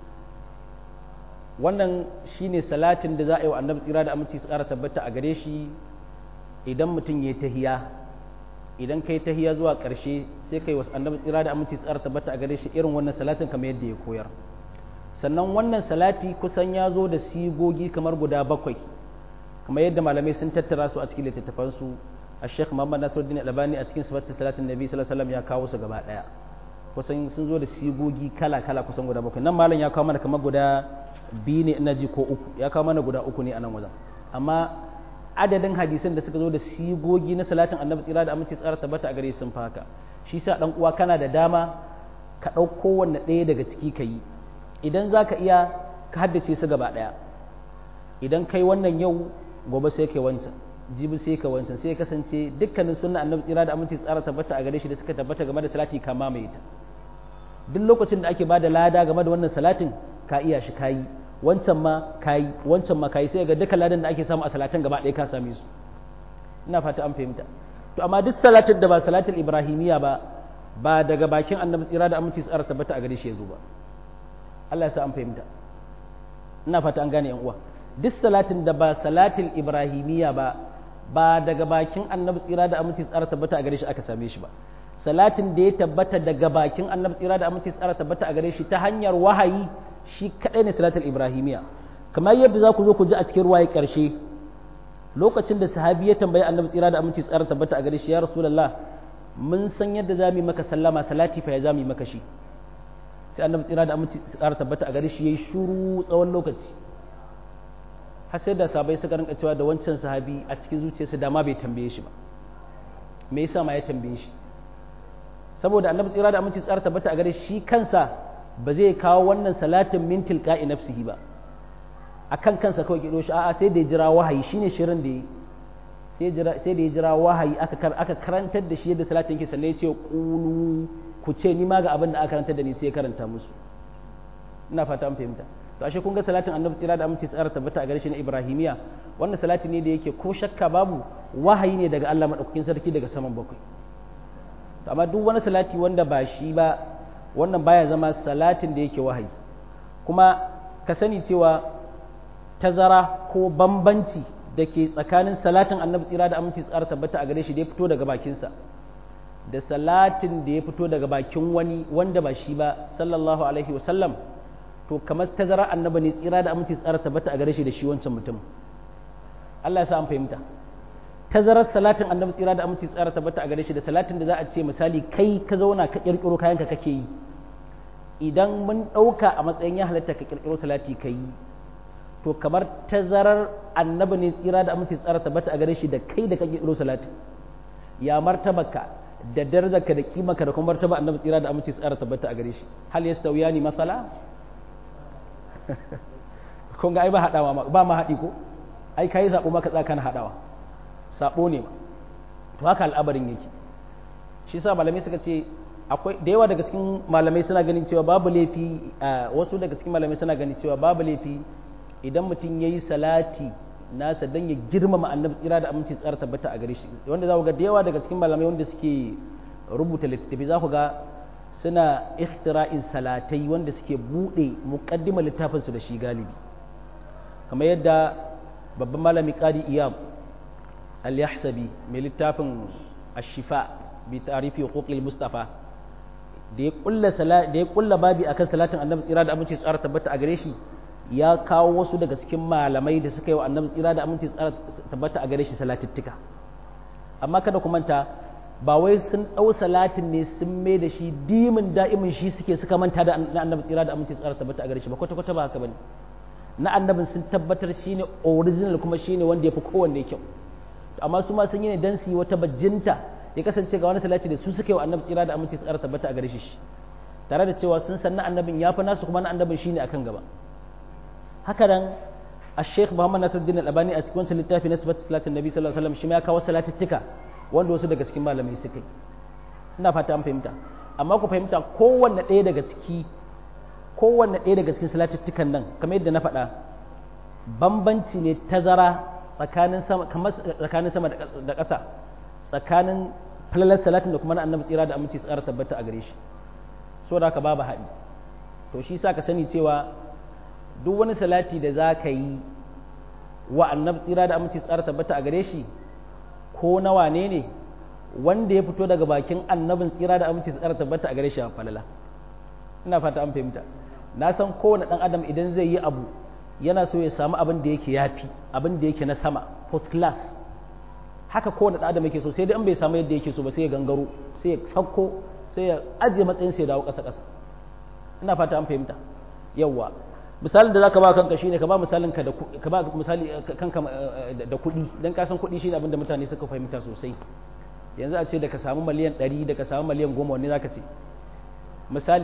wannan shine salatin da za a yi wa annabi tsira da aminci tsara tabbata a gare shi idan mutum ya tahiya idan kai tahiya zuwa ƙarshe sai kai wasu annabi tsira da aminci tsara tabbata a gare shi irin wannan salatin kamar yadda ya koyar sannan wannan salati kusan ya zo da sigogi kamar guda bakwai kamar yadda malamai sun tattara su a cikin littattafansu a sheikh muhammad nasiruddin albani a cikin sifatin salatin nabi sallallahu alaihi ya kawo su gaba daya kusan sun zo da sigogi kala kala kusan guda bakwai nan malam ya kawo mana kamar guda biyu ne ina ji ko uku ya kawo mana guda uku ne a nan wajen amma adadin hadisan da suka zo da sigogi na salatin annabi tsira da aminci tsara tabbata a gare sun faka shi sa dan uwa kana da dama ka ɗauko wanne ɗaya daga ciki ka yi idan za ka iya ka haddace su gaba ɗaya idan kai wannan yau gobe sai kai wancan jibi sai ka wancan sai kasance dukkanin sunna annabi tsira da aminci tsara tabbata a gare shi da suka tabbata game da salati ka mamaye ta duk lokacin da ake bada lada game da wannan salatin ka iya shi kayi wancan ma kayi wancan ma kayi sai ga duka ladan da ake samu a salatan gaba ɗaya ka same su ina fata an fahimta to amma duk salatin da ba salatul ibrahimiyya ba ba daga bakin annabi tsira da aminci tsara tabbata a gare shi ya zo ba Allah ya sa an fahimta ina fata an gane yan uwa duk salatin da ba salatul ibrahimiyya ba ba daga bakin annabi tsira da aminci tsara tabbata a gare shi aka same shi ba salatin da ya tabbata daga bakin annabi tsira da aminci tsara tabbata a gare shi ta hanyar wahayi shi kadai ne salatul ibrahimiyya kamar yadda za ku zo ku ji a cikin ruwaye karshe lokacin da sahabi ya tambayi annabi tsira da aminci tsara tabbata a gare shi ya rasulullah mun san yadda za mu yi maka sallama salati fa ya za mu yi maka shi sai annabi tsira da aminci tsara tabbata a gare shi yayi shuru tsawon lokaci har sai da sabai suka rinka cewa da wancan sahabi a cikin zuciyarsa da ma bai tambaye shi ba me yasa ma ya tambaye shi saboda annabi tsira da aminci tsara tabbata a gare shi kansa ba zai kawo wannan salatin min tilqa'i nafsihi ba akan kansa kawai kido shi a'a sai da ya jira wahayi shine shirin da yi sai jira sai da ya jira wahayi aka aka karantar da shi yadda salatin yake sannan ya ce qulu ku ce ni ma ga abin da aka karantar da ni sai ya karanta musu ina fata an fahimta to ashe kun ga salatin annabi tsira da aminci tsara tabbata a gare shi na ibrahimiya wannan salati ne da yake ko shakka babu wahayi ne daga Allah madaukakin sarki daga saman bakwai amma duk wani salati wanda ba shi ba wannan baya zama salatin da yake wahayi kuma ka sani cewa tazara ko bambanci da ke tsakanin salatin annabi tsira da aminci tsara tabbata a gare shi da ya fito daga bakinsa da salatin da ya fito daga bakin wani wanda ba shi ba sallallahu alaihi wasallam to kamar tazara annabi ne tsira da aminci tsara tabbata a gare shi da shi wancan mutum Allah ya sa an fahimta tazarar salatin annabi tsira da aminci tsara tabbata a gare shi da salatin da za a ce misali kai ka zauna ka kirkiro kayanka kake yi idan mun ɗauka a matsayin ya halatta ka kirkiro salati ka yi to kamar tazarar annabi ne tsira da aminci tsara tabbata a gare shi da kai da ka kirkiro salati ya martabaka da darajarka da kimaka da kuma martaba annabi tsira da aminci tsara tabbata a gare shi hal yastawiyani masala kun ga ai ba hadawa ba ma haɗi ko ai kai zaɓo maka tsaka na hadawa sabo ne to haka al'abarin yake shi sa malamai suka ce akwai da yawa daga cikin malamai suna ganin cewa babu laifi wasu daga cikin malamai suna ganin cewa babu laifi idan mutum yayi salati nasa dan ya girmama annabi tsira da aminci tsara tabbata a gare shi wanda za ku ga da yawa daga cikin malamai wanda suke rubuta littattafai za ku ga suna ikhtira'in salatai wanda suke bude muqaddimar littafin su da shi galibi kamar yadda babban malami qadi iyam al-yahsabi mai littafin ashifa bi tarifi huquqil mustafa da ya kulla da ya kulla babi akan salatin annabi tsira da aminci tsara tabbata a gare shi ya kawo wasu daga cikin malamai da suka yi wa annabi tsira da aminci tsara tabbata a gare shi salatittika amma kada ku manta ba wai sun ɗau salatin ne sun mai da shi dimin da'imin shi suke suka manta da na annabi tsira da aminci tsara tabbata a gare shi ba kwata kwata ba haka bane na annabin sun tabbatar shine original kuma shine wanda ya fi kowanne kyau amma su ma sun yi ne dan su yi wata bajinta ya kasance ga wani salati da su suka yi wa annabi tsira da aminci tsara tabbata a gare shi tare da cewa sun san na annabin ya fi nasu kuma na annabin shine akan gaba haka nan الشيخ محمد ناصر الدين الألباني a cikin wancan littafi na sifatu salatin nabi sallallahu alaihi wasallam shi ma ya kawo salatittika wanda wasu daga cikin malamai suka yi ina fata an fahimta amma ku fahimta kowanne ɗaya daga ciki kowanne ɗaya daga cikin salatittikan nan kamar yadda na faɗa bambanci ne tazara tsakanin sama kamar tsakanin sama da ƙasa tsakanin falalar salatin da kuma na annabi tsira da aminci tsara tabbata a gare shi so da haka babu haɗi to shi sa ka sani cewa duk wani salati da za ka yi wa annabi tsira da aminci tsara tabbata a gare shi ko na wane ne wanda ya fito daga bakin annabin tsira da aminci tsara tabbata a gare shi a falala ina fata an fahimta na san kowane ɗan adam idan zai yi abu yana so ya samu abin da yake yafi abin da yake na sama first class haka kowane ɗan adam yake so sai dai an bai samu yadda yake so ba sai ya gangaro sai ya sauko sai ya ajiye matsayin sai ya dawo ƙasa ƙasa ina fata an fahimta yawwa misalin da zaka ba kanka shine ka ba misalin ka da ka ba misali kanka da kuɗi dan ka san kuɗi shine abin da mutane suka fahimta sosai yanzu a ce da ka samu miliyan 100 da ka samu miliyan 10 wanne zaka ce misali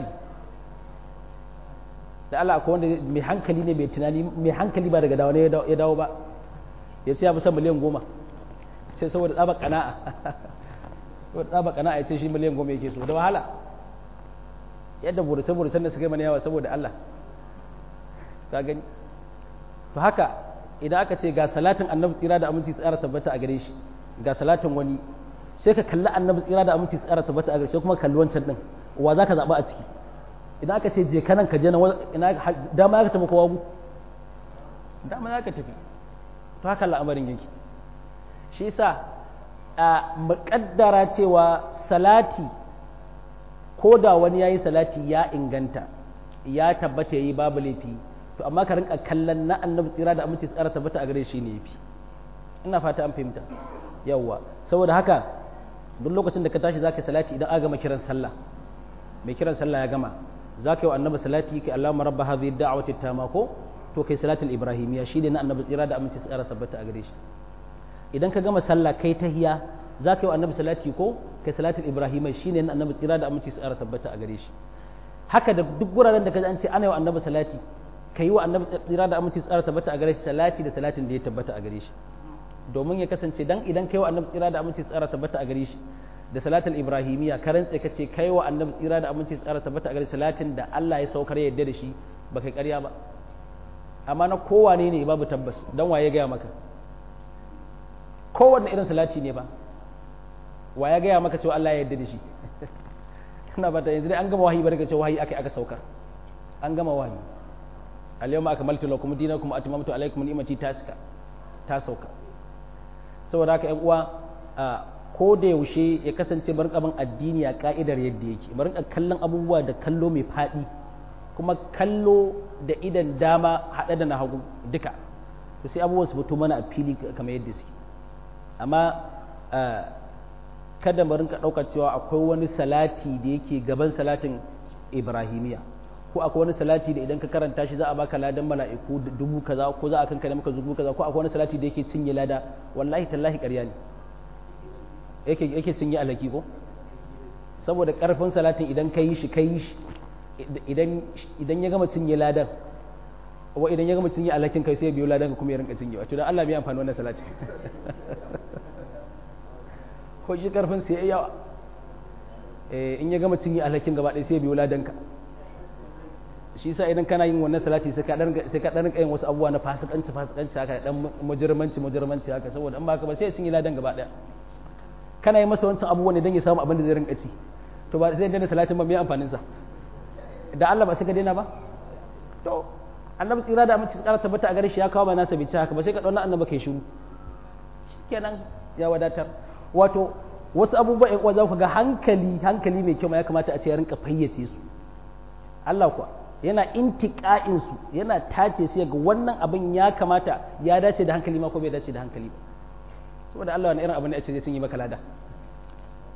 da Allah akwai wanda mai hankali ne mai tunani mai hankali ba daga dawo ne ya dawo ba ya ce ya fi san miliyan 10 sai saboda tsaba kana'a saboda tsaba kana'a ya ce shi miliyan 10 yake so da wahala yadda burace-buracen da suka yi mana yawa saboda Allah ka gani to haka idan aka ce ga salatin annabi tsira da aminci tsara tabbata a gare shi ga salatin wani sai ka kalli annabi tsira da aminci tsara tabbata a gare shi kuma kalli wancan din wa za ka zaɓa a ciki idan aka ce je kanan ka je na ina dama ka tafi kowa dama za ka tafi to haka al'amarin yake shi yasa a muƙaddara cewa salati ko da wani ya yi salati ya inganta ya tabbata ya yi babu laifi to amma ka rinka kallon na annabi tsira da aminci tsara tabbata a gare shi ne yafi ina fata an fahimta yawwa saboda haka duk lokacin da ka tashi zaka salati idan aka gama kiran sallah mai kiran sallah ya gama zaka yi wa annabi salati kai Allahumma rabb hadhihi da'wati tama ko to kai salatul ibrahimiyya shine na annabi tsira da aminci tsara tabbata a gare shi idan ka gama sallah kai tahiya zaka yi wa annabi salati ko kai salatul ibrahimiyya shine na annabi tsira da aminci tsara tabbata a gare shi haka da duk guraren da ka ji an ce ana yi wa annabi salati ka yi wa annabi tsira da aminci tsara tabbata a gare shi salati da salatin da ya tabbata a gare shi domin ya kasance dan idan kai wa annabi tsira da aminci tsara tabbata a gare shi da salatul ibrahimiyya ka rantse ka ce kai wa annabi tsira da aminci tsara tabbata a gare salatin da Allah ya saukar yadda da shi ba kai ƙarya ba amma na kowane ne babu tabbas dan waye gaya maka kowanne irin salati ne ba wa ya gaya maka cewa Allah ya yarda da shi ina ba ta yanzu dai an gama wahayi barka cewa wahayi aka aka saukar an gama wahayi al-yawma akmaltu lakum dinakum wa atmamtu alaykum ni'mati ta cika ta sauka saboda haka ƴan uwa ko da yaushe ya kasance bar kaman addini a ka'idar yadda yake bar kallon abubuwa da kallo mai faɗi kuma kallo da idan dama haɗe da na hagu duka to sai abubuwan su fito mana a fili kamar yadda suke amma kada mu rinka ɗaukar cewa akwai wani salati da yake gaban salatin ibrahimiya ko akwai wani salati da idan ka karanta shi za a baka ladan mala'iku dubu kaza ko za a kankare maka dubu kaza ko akwai wani salati da yake cinye lada wallahi tallahi ƙarya ne yake yake cinye alaki ko saboda karfin salatin idan ka yi shi ka yi shi idan idan ya gama cinye ladan wa idan ya gama cinye alakin kai sai ya biyo ladan kuma ya rinka cinye wato dan Allah bai amfani wannan salati ko shi karfin sai yawa in ya gama cinye alhakin gaba ɗaya sai ya biyo ladanka shi sa idan kana yin wannan salati sai ka dan sai ka dan yin wasu abubuwa na fasikanci fasikanci haka dan mujirmanci mujirmanci haka saboda in ba ka ba sai ya cinye ladan gaba ɗaya kana yi masa wancan abubuwan ne dan ya samu abin da zai rinka ci to ba zai daina salatin ba mai amfanin sa da Allah ba sai ka daina ba to annabi tsira da aminci tsara tabbata a gare shi ya kawo ba nasa bici haka ba sai ka dauna annabi kai shiru kenan ya wadatar wato wasu abubuwa ƴan uwa za ku ga hankali hankali mai kyau ma ya kamata a ce ya rinka fayyace su Allah kuwa yana intiqa'in su yana tace su ga wannan abin ya kamata ya dace da hankali ma ko bai dace da hankali ba saboda Allah wani irin abu ne a ce zai cinye maka lada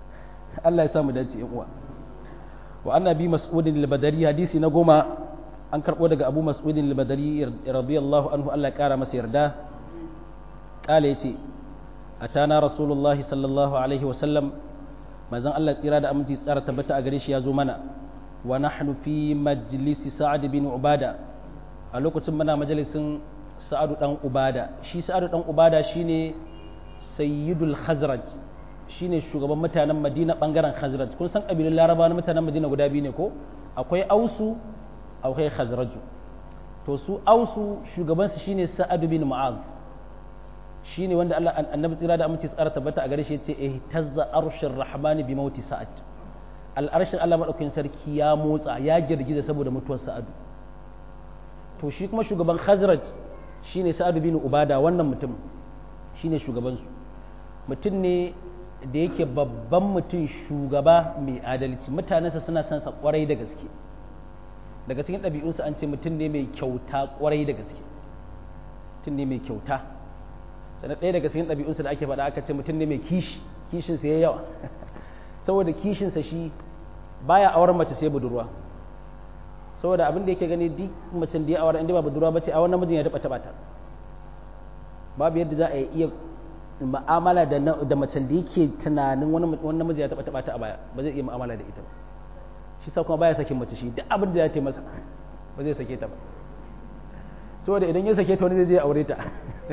Allah ya samu dace uwa wa annabi mas'udin al-badari hadisi na goma an karbo daga abu mas'udin al-badari radiyallahu anhu Allah ya kara masa yarda kale yace atana rasulullahi sallallahu alaihi wa sallam manzon Allah tsira da aminci tsara tabbata a gare shi ya zo mana wa nahnu fi majlisi sa'ad bin ubada a lokacin muna majalisin sa'adu dan ubada shi sa'adu dan ubada shine sayyidul khazraj shine shugaban mutanen madina bangaren khazraj kun san kabilun laraba na mutanen madina guda biyu ne ko akwai ausu akwai khazraju to su ausu shugabansu shine sa'adu bin mu'az shine wanda Allah annabi tsira da aminci tsara tabbata a gare shi yace ihtazza arshir rahmani bi mauti sa'ad al'arshin Allah madaukakin sarki ya motsa ya girgiza saboda mutuwar sa'adu to shi kuma shugaban khazraj shine sa'adu bin ubada wannan mutum shine shugabansu mutum ne da yake babban mutum shugaba mai adalci mutanensa suna son sa kwarai da gaske daga cikin ɗabi'unsa an ce mutum ne mai kyauta kwarai da gaske mutum ne mai kyauta sannan ɗaya daga cikin ɗabi'unsa da ake faɗa aka ce mutum ne mai kishi kishinsa ya yawa saboda kishinsa shi baya auren mace sai budurwa saboda abin da yake gani duk macen da ya aure inda ba budurwa bace a wannan mijin ya taɓa taɓa ta babu yadda za a iya mu'amala da macen da yake tunanin wani namiji ya taɓa taɓa ta a baya ba zai iya mu'amala da ita ba shi sa kuma baya sakin mace shi duk abin da ya ce masa ba zai sake ta ba saboda idan ya sake ta wani zai je aure ta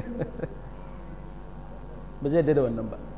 ba zai da wannan ba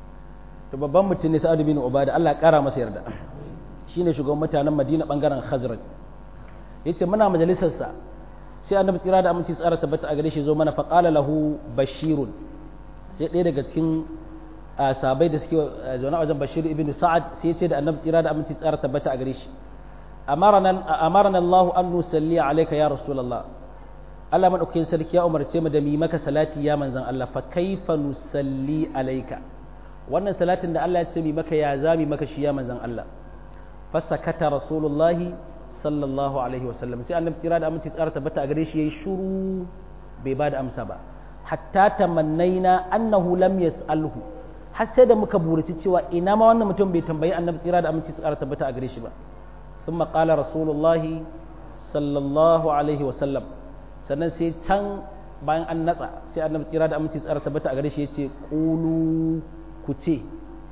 to babban mutum ne sa'adu bin ubada Allah ya kara masa yarda shine shugaban mutanen Madina bangaren Khazraj yace muna majalisar sa sai annabi tsira da aminci tsara tabbata a gare shi zo mana faqala lahu bashirun sai ɗaya daga cikin sabai da suke zaune a wajen bashir ibn sa'ad sai ce da annabi tsira da aminci tsara tabbata a gare shi amarana Allah an nusalli alayka ya rasulullah Allah madaukakin sarki ya umarce mu da mi maka salati ya manzon Allah fa kaifa nusalli alayka wannan salatin da Allah ya ce mi maka ya zami maka shi ya manzon Allah fasakata rasulullahi sallallahu alaihi wasallam sai annabi tsira da aminci tsara tabbata a gare shi yayi shuru bai ba da amsa ba hatta tamannaina annahu lam yas'alhu har sai da muka buraci cewa ina ma wannan mutum bai tambayi annabi tsira da aminci tsara tabbata a gare shi ba thumma qala rasulullahi sallallahu alaihi wasallam sannan sai can bayan an natsa sai annabi tsira da aminci tsara tabbata a gare shi yace qulu ku ce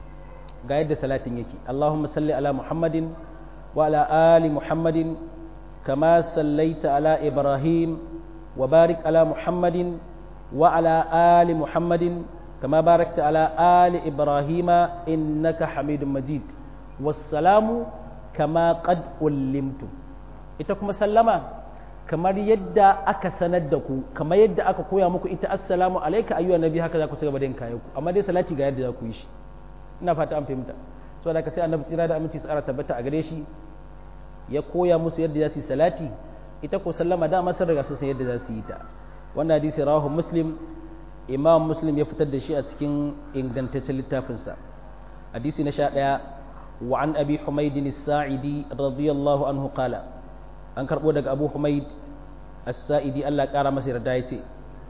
ga yadda salatin yake Allahumma salli ala Muhammadin wa ala ali Muhammadin kama sallaita ala Ibrahim wa barik ala Muhammadin wa ala ali Muhammadin kama barakta ala ali Ibrahim innaka Hamidum Majid wassalamu kama qad ullimtum ita kuma sallama kamar yadda aka sanar da ku kamar yadda aka koya muku ita assalamu alayka ayyuhan nabi haka za ku ci gaba da yin kayan ku amma dai salati ga yadda za ku yi shi ina fata an fahimta so da ka sai annabi tsira da aminci tsara tabbata a gare shi ya koya musu yadda za su yi salati ita ko sallama da sun riga sun san yadda za su yi ta wannan hadisi rawahu muslim imam muslim ya fitar da shi a cikin ingantaccen littafinsa hadisi na sha ɗaya wa an abi humaydin as-sa'idi radiyallahu anhu qala an karbo daga abu humayd as-sa'idi Allah ya kara masa yarda yace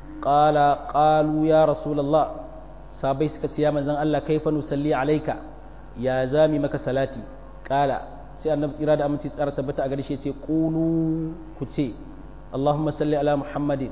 qala qalu ya rasulullah sabai suka ce ya manzan Allah kaifa nusalli alaika ya zami maka salati kala sai annabi tsira da aminci tsara tabbata a gare shi ce qulu ku ce Allahumma salli ala Muhammadin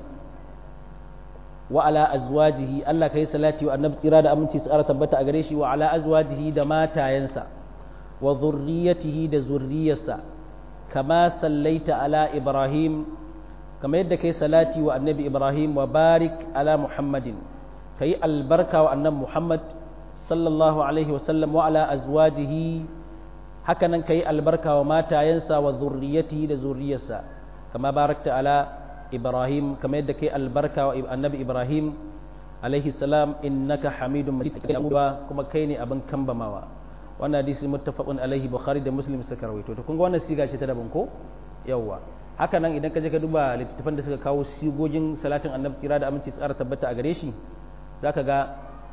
wa ala azwajihi Allah kai salati wa annabi tsira da aminci tsara tabbata a gare shi wa ala azwajihi da matayensa wa zurriyatihi da zurriyarsa kama sallaita ala Ibrahim kama yadda kai salati wa annabi Ibrahim wa barik ala Muhammadin ka yi albarka wa annan Muhammad sallallahu Alaihi wasallam wa ala azwajihi haka nan ka yi albarka wa matayensa wa zurriyatihi da zurriyarsa kama barakta ala Ibrahim kama yadda ka yi albarka wa annabi Ibrahim alaihi salam innaka hamidun majid kuma kai ne abin kambamawa wannan hadisi muttafaqun alaihi bukhari da muslim suka rawaito to kun ga wannan siga ce ta daban ko yawwa haka nan idan ka je ka duba littattafan da suka kawo sigogin salatin annabi tsira da aminci tsara tabbata a gare shi za ka ga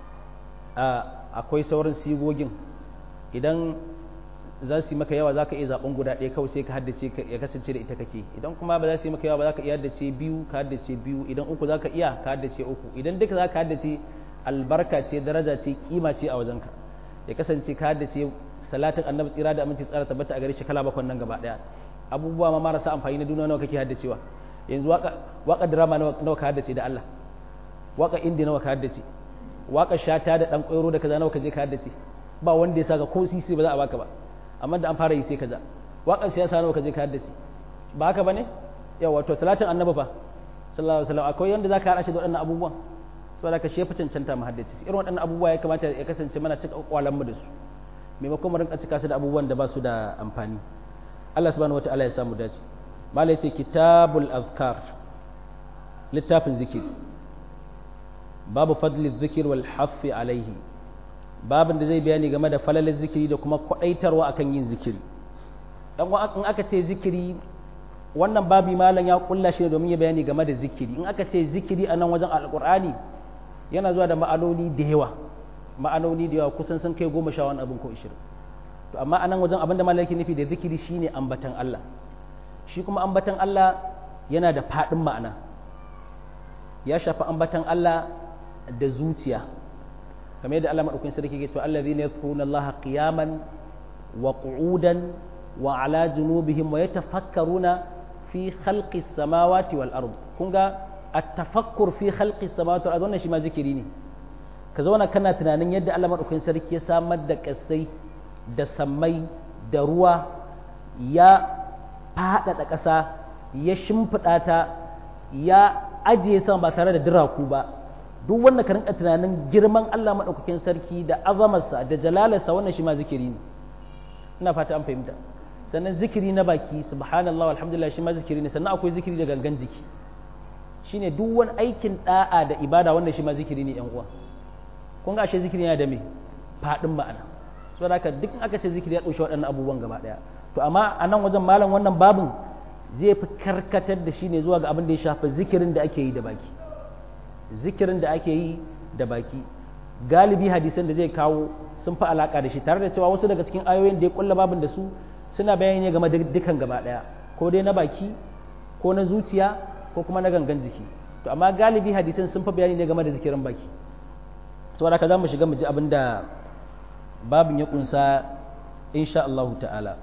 akwai sauran sigogin idan za su yi maka yawa za ka iya zaɓen guda ɗaya kawai sai ka haddace ya kasance da ita kake idan kuma ba za su yi maka yawa ba za ka iya haddace biyu ka haddace biyu idan uku za ka iya ka haddace uku idan duka za ka haddace albarka ce daraja ce kima ce a wajenka ya kasance ka haddace salatin annabi tsira da aminci tsara tabbata a gare shi kala bakon nan gaba daya abubuwa ma marasa amfani na duniya nawa kake haddacewa yanzu waka waka drama nawa ka haddace da Allah waka indi nawa ka haddace waka shata da dan koyro da kaza nawa ka je ka haddace ba wanda ya saka ko sisi ba za a baka ba amma da an fara yi sai kaza waka siyasa nawa ka je ka haddace ba haka bane yawa to salatin annabi fa sallallahu alaihi wasallam akwai yanda zaka hada shi da waɗannan abubuwan saboda ka shefa cancanta mu haddace irin waɗannan abubuwa ya kamata ya kasance mana cika kwalan mu da su maimakon mu rinka cika su da abubuwan da ba su da amfani Allah subhanahu wataala ya samu dace malai ce kitabul azkar littafin zikiri babu fadli zikir wal haffi alaihi babin da zai bayani game da falalin zikiri da kuma kwadaitarwa akan yin zikiri dan in aka ce zikiri wannan babi malam ya kulla shi domin ya bayani game da zikiri in aka ce zikiri a nan wajen alkur'ani yana zuwa da ma'anoni da yawa ma'anoni da yawa kusan sun kai goma sha wani abin ko ishirin to amma a nan wajen abin da malam yake nufi da zikiri shine ambatan Allah shi kuma ambatan Allah yana da faɗin ma'ana ya shafi ambatan Allah da zuciya kamar yadda Allah madaukakin sarki yake cewa allazina yadhkuruna Allah qiyaman wa qu'udan wa ala junubihim wa yatafakkaruna fi khalqi samawati wal ard kun ga at-tafakkur fi khalqi samawati wal ard wannan shi ma zikiri ne ka zauna kana tunanin yadda Allah madaukakin sarki ya samar da kasai da sammai da ruwa ya faɗaɗa ƙasa ya shimfiɗa ta ya ajiye sama ba tare da diraku ba duk wanda ka rinka tunanin girman Allah madaukakin sarki da azamarsa da jalalarsa wannan shi ma zikiri ne ina fata an fahimta sannan zikiri na baki subhanallah alhamdulillah shi ma zikiri ne sannan akwai zikiri da gangan jiki shine duk wani aikin da'a da ibada wanda shi ma zikiri ne yan uwa kun ga ashe zikiri yana da me fadin ma'ana so da duk aka ce zikiri ya dauki waɗannan abubuwan gaba daya to amma a nan wajen malam wannan babin zai fi karkatar da shi ne zuwa ga abin da ya shafi zikirin da ake yi da baki zikirin da ake yi da baki galibi hadisan da zai kawo sun fi alaka da shi tare da cewa wasu daga cikin ayoyin da ya kulla babin da su suna bayani game da dukan gaba daya ko dai na baki ko na zuciya ko kuma na gangan jiki to amma galibi hadisan sun fi bayani ne game da zikirin baki saboda ka za mu shiga mu ji abin da babin ya kunsa insha Allah ta'ala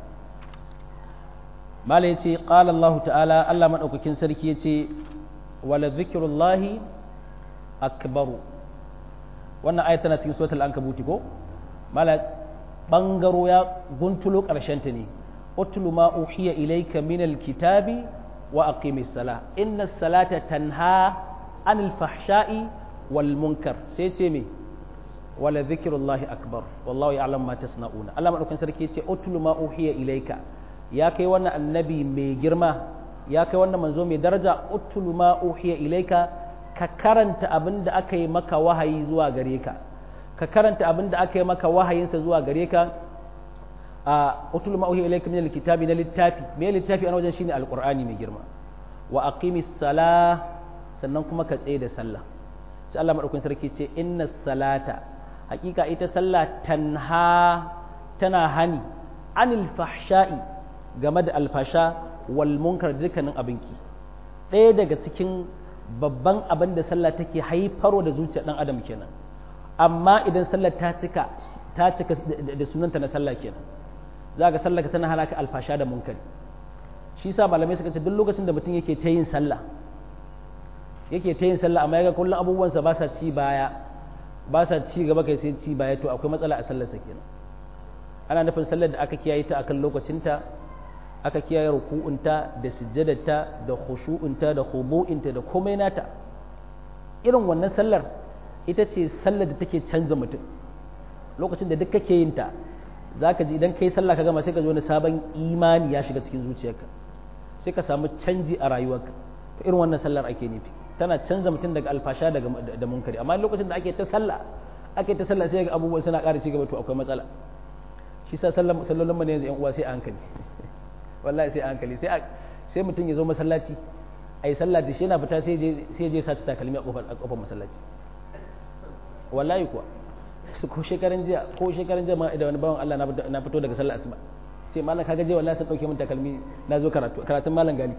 mala yace qala Allah ta'ala Allah madaukakin sarki yace wala zikrullahi akbaru wannan ayat tana cikin suratul ankabuti ko mala bangaro ya guntulo karshen ta ne utlu ma uhiya ilayka minal kitabi wa aqimis sala inna salata tanha anil fahsha'i wal munkar sai ce me wala zikrullahi akbar wallahu ya'lam ma tasna'una Allah madaukakin sarki yace utlu ma uhiya ilayka ya kai wannan annabi mai girma ya kai wannan manzo mai daraja utlu ma uhiya ilayka ka karanta abin da aka yi maka wahayi zuwa gare ka ka karanta abin da aka yi maka wahayinsa zuwa gare ka a utul ma uhiya ilayka min alkitabi na littafi me littafi a wajen shine alqur'ani mai girma wa aqimis sala sannan kuma ka tsaye da sallah sai Allah madaukakin sarki ce inna salata hakika ita sallah tanha tana hani anil fahsha'i game da alfasha wal munkar dukkanin abinki ɗaya daga cikin babban abin da sallah take haifarwa da zuciyar ɗan adam kenan amma idan sallah ta cika ta cika da sunanta na sallah kenan za ga sallah tana halaka alfasha da munkari shi sa malamai suka ce duk lokacin da mutum yake ta yin sallah yake ta yin sallah amma yaga kullum abubuwansa ba sa ci baya ba sa ci gaba kai sai ci baya to akwai matsala a sallarsa kenan ana nufin sallar da aka kiyaye ta akan lokacinta aka kiyaye ruku'unta da sujjadarta da khushu'unta da khudu'inta da komai nata irin wannan sallar ita ce sallar da take canza mutum lokacin da duk kake yin ta zaka ji idan kai sallah ka gama sai ka ji wani sabon imani ya shiga cikin zuciyarka sai ka samu canji a rayuwarka to irin wannan sallar ake nufi tana canza mutum daga alfasha daga da munkari amma lokacin da ake ta sallah ake ta sallah sai ga abubuwan suna ƙara ci gaba to akwai matsala shi sa sallolin mu ne yanzu yan uwa sai a hankali wallahi sai a hankali sai sai mutum ya zo masallaci ai sallah da shi yana fita sai je sai je saci takalmi a kofar a kofar masallaci wallahi kuwa su ko shekaran jiya ko shekaran jiya ma da wani bawan Allah na fito daga sallar asuba sai malam kaga je wallahi sai dauke min takalmi na zo karatu karatun malam gali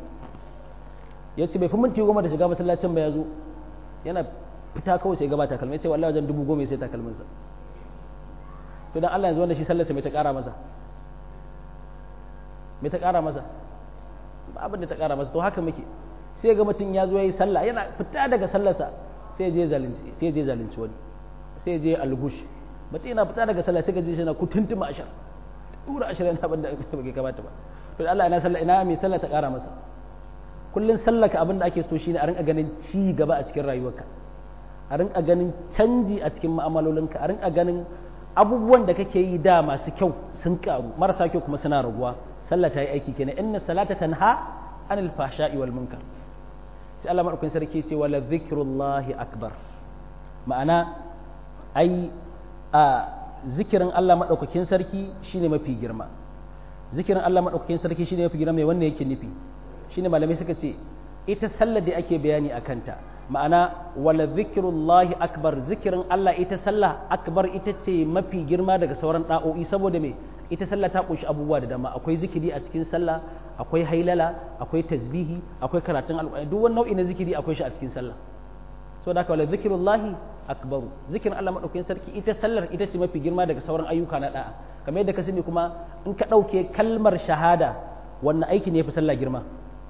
ya ce bai fi minti goma da shiga masallacin ba ya zo yana fita kawai sai gaba takalmi ya ce wallahi wajen dubu goma sai takalminsa to dan Allah yanzu wanda shi sallarsa mai ta ƙara masa mai ta ƙara masa ba abin da ta ƙara masa to haka muke sai ga mutum ya zo ya yi sallah yana fita daga sallarsa sai je zalunci sai je zalunci wani sai je algush mutum yana fita daga sallah sai ga je shi na kutuntuma ashar dura ashar yana abin da bai kamata ba to Allah ina sallah ina mai sallah ta ƙara masa kullun sallaka abin da ake so shine a rinka ganin ci gaba a cikin rayuwarka a rinka ganin canji a cikin mu'amalolinka a rinka ganin abubuwan da kake yi da masu kyau sun karu marasa kyau kuma suna raguwa sallah ta yi aiki kenan inna salata tanha anil fahsha'i wal munkar sai Allah madaukakin sarki ce wala zikrullahi akbar ma'ana ai a zikirin Allah madaukakin sarki shine mafi girma zikirin Allah madaukakin sarki shine mafi girma mai wannan yake nufi shine malamai suka ce ita sallar da ake bayani a kanta ma'ana wala zikirullahi akbar zikirin Allah ita sallah akbar ita ce mafi girma daga sauran da'o'i saboda me ita sallah ta kunshi abubuwa da dama akwai zikiri a cikin sallah akwai hailala akwai tasbihi akwai karatun alƙur'ani duk wani nau'i na zikiri akwai shi a cikin sallah so da wala zikirullahi akbaru zikirin Allah madaukakin sarki ita sallar ita ce mafi girma daga sauran ayyuka na da'a kamar yadda ka sani kuma in ka ɗauke kalmar shahada wannan aiki ne ya fi sallah girma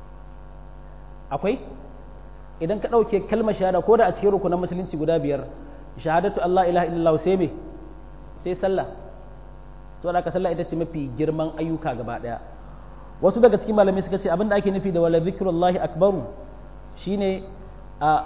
akwai idan ka ɗauke kalmar shahada ko da a cikin rukunan musulunci guda biyar shahadatu Allah ilaha illallah sai me sai sallah so da ka sallah ita ce mafi girman ayyuka gaba ɗaya wasu daga cikin malamai suka ce abin da ake nufi da wala zikrullahi akbaru shine a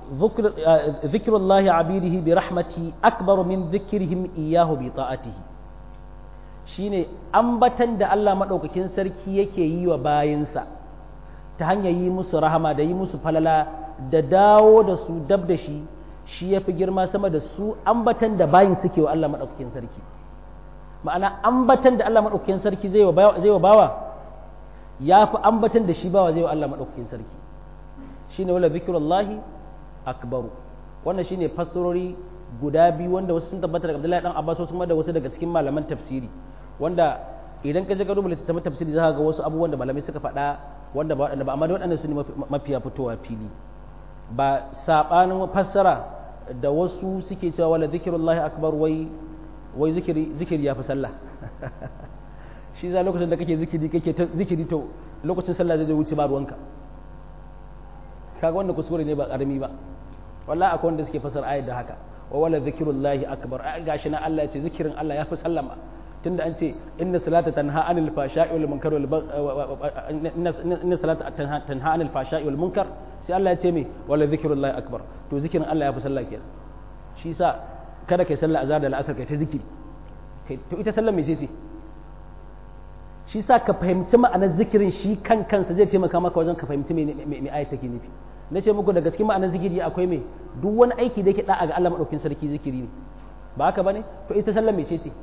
zikrullahi abidihi bi rahmati akbaru min zikrihim iyahu bi ta'atihi shine ambatan da Allah madaukakin sarki yake yi wa bayinsa ta hanyar yi musu rahama da yi musu falala da dawo da su dab da shi shi ya fi girma sama da su ambatan da bayin suke wa Allah maɗaukakin sarki ma'ana ambatan da Allah maɗaukakin sarki zai wa bawa ya fi ambatan da shi bawa zai wa Allah maɗaukakin sarki shi ne wala zikirullahi akbaru wannan shi ne fassarori guda biyu wanda wasu sun tabbata daga Abdullahi dan Abbas wasu kuma da wasu daga cikin malaman tafsiri wanda idan ka je ka duba littattafan tafsiri za ka ga wasu abubuwan da malamai suka faɗa wanda ba ba amma waɗannan su ne mafiya fitowa fili ba saɓanin fassara da wasu suke cewa wala zikirullahi akbar wai wai zikiri zikiri ya fi sallah shi za lokacin da kake zikiri kake ta zikiri to lokacin sallah zai wuce ba ruwanka kaga wannan kuskure ne ba karami ba wallahi akwai wanda suke fassara ayat da haka wa wala zikirullahi akbar gashi na Allah ya ce zikirin Allah ya fi sallama tunda an ce inna salata tanha anil fashai wal munkar wal inna salata tanha anil fashai wal munkar sai Allah ya ce me wala zikrullahi akbar to zikirin Allah ya fi sallah kenan shi yasa kada kai sallah azhar da al'asar kai ta zikiri kai to ita sallah mece ce shi yasa ka fahimci ma'anar zikirin shi kan kansa zai taimaka maka wajen ka fahimci me me ayat take nufi na ce muku daga cikin ma'anar zikiri akwai me duk wani aiki da yake da'a ga Allah madaukakin sarki zikiri ne ba haka bane to ita sallah mece ce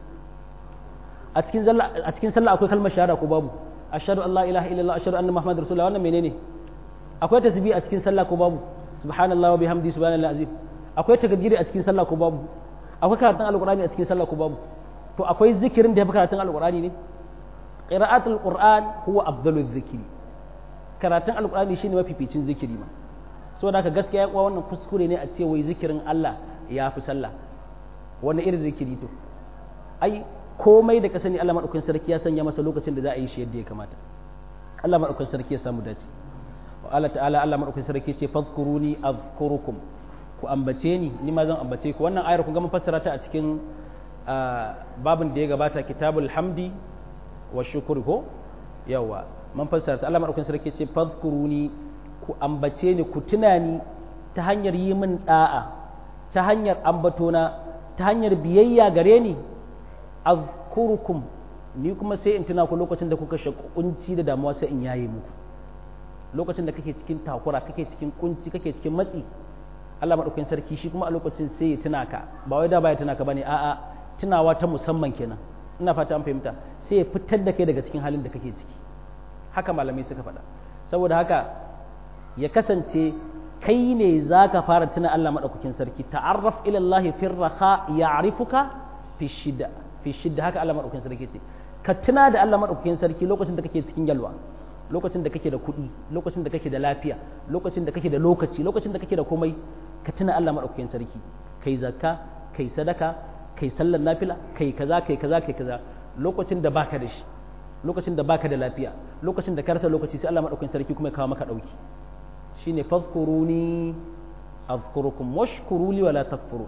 a cikin sallah a cikin sallah akwai kalmar shahada ko babu ashhadu an la ilaha illallah ashhadu anna muhammadar rasulullah wannan menene akwai tasbih a cikin sallah ko babu subhanallahi wa bihamdi subhanallahi azim akwai takbiri a cikin sallah ko babu akwai karatun alqur'ani a cikin sallah ko babu to akwai zikirin da ya fi karatun alqur'ani ne qira'atul qur'an huwa afdalul zikri karatun alqur'ani shine mafificin zikiri ma saboda haka gaskiya kuwa wannan kuskure ne a ce wai zikirin Allah ya fi sallah wani irin zikiri to ai komai da ka sani Allah maɗaukakin sarki ya sanya masa lokacin da za a yi shi yadda ya kamata Allah maɗaukakin sarki ya samu dace wa Allah ta'ala Allah maɗaukakin sarki ce fadhkuruni azkurukum ku ambace ni ni ma zan ambace ku wannan ayar kun ga mun fassara ta a cikin babin da ya gabata kitabul hamdi wa shukr ko yawa mun fassara ta Allah maɗaukakin sarki ce fadhkuruni ku ambace ni ku tuna ni ta hanyar yi min da'a ta hanyar ambatona ta hanyar biyayya gare ni azkurukum ni kuma sai in tuna ku lokacin da kuka shakunci da damuwa sai in yaye muku lokacin da kake cikin takura kake cikin kunci kake cikin matsi Allah madaukakin sarki shi kuma a lokacin sai ya tuna ka ba wai da baya tuna ka bane a'a tunawa ta musamman kenan ina fata an fahimta sai ya fitar da kai daga cikin halin da kake ciki haka malamai suka faɗa saboda haka ya kasance kai ne za ka fara tuna Allah madaukakin sarki ta'arraf ila Allah fi raha ya'rifuka fi shida fi shidda haka Allah madaukakin sarki ce ka tuna da Allah madaukakin sarki lokacin da kake cikin yalwa lokacin da kake da kuɗi lokacin da kake da lafiya lokacin da kake da lokaci lokacin da kake da komai ka tuna Allah madaukakin sarki kai zakka kai sadaka kai sallar nafila kai kaza kai kaza kai kaza lokacin da baka da shi lokacin da baka da lafiya lokacin da ka rasa lokaci sai Allah madaukakin sarki kuma ya kawo maka dauki shine fadhkuruni azkurukum washkuru li wala takfurun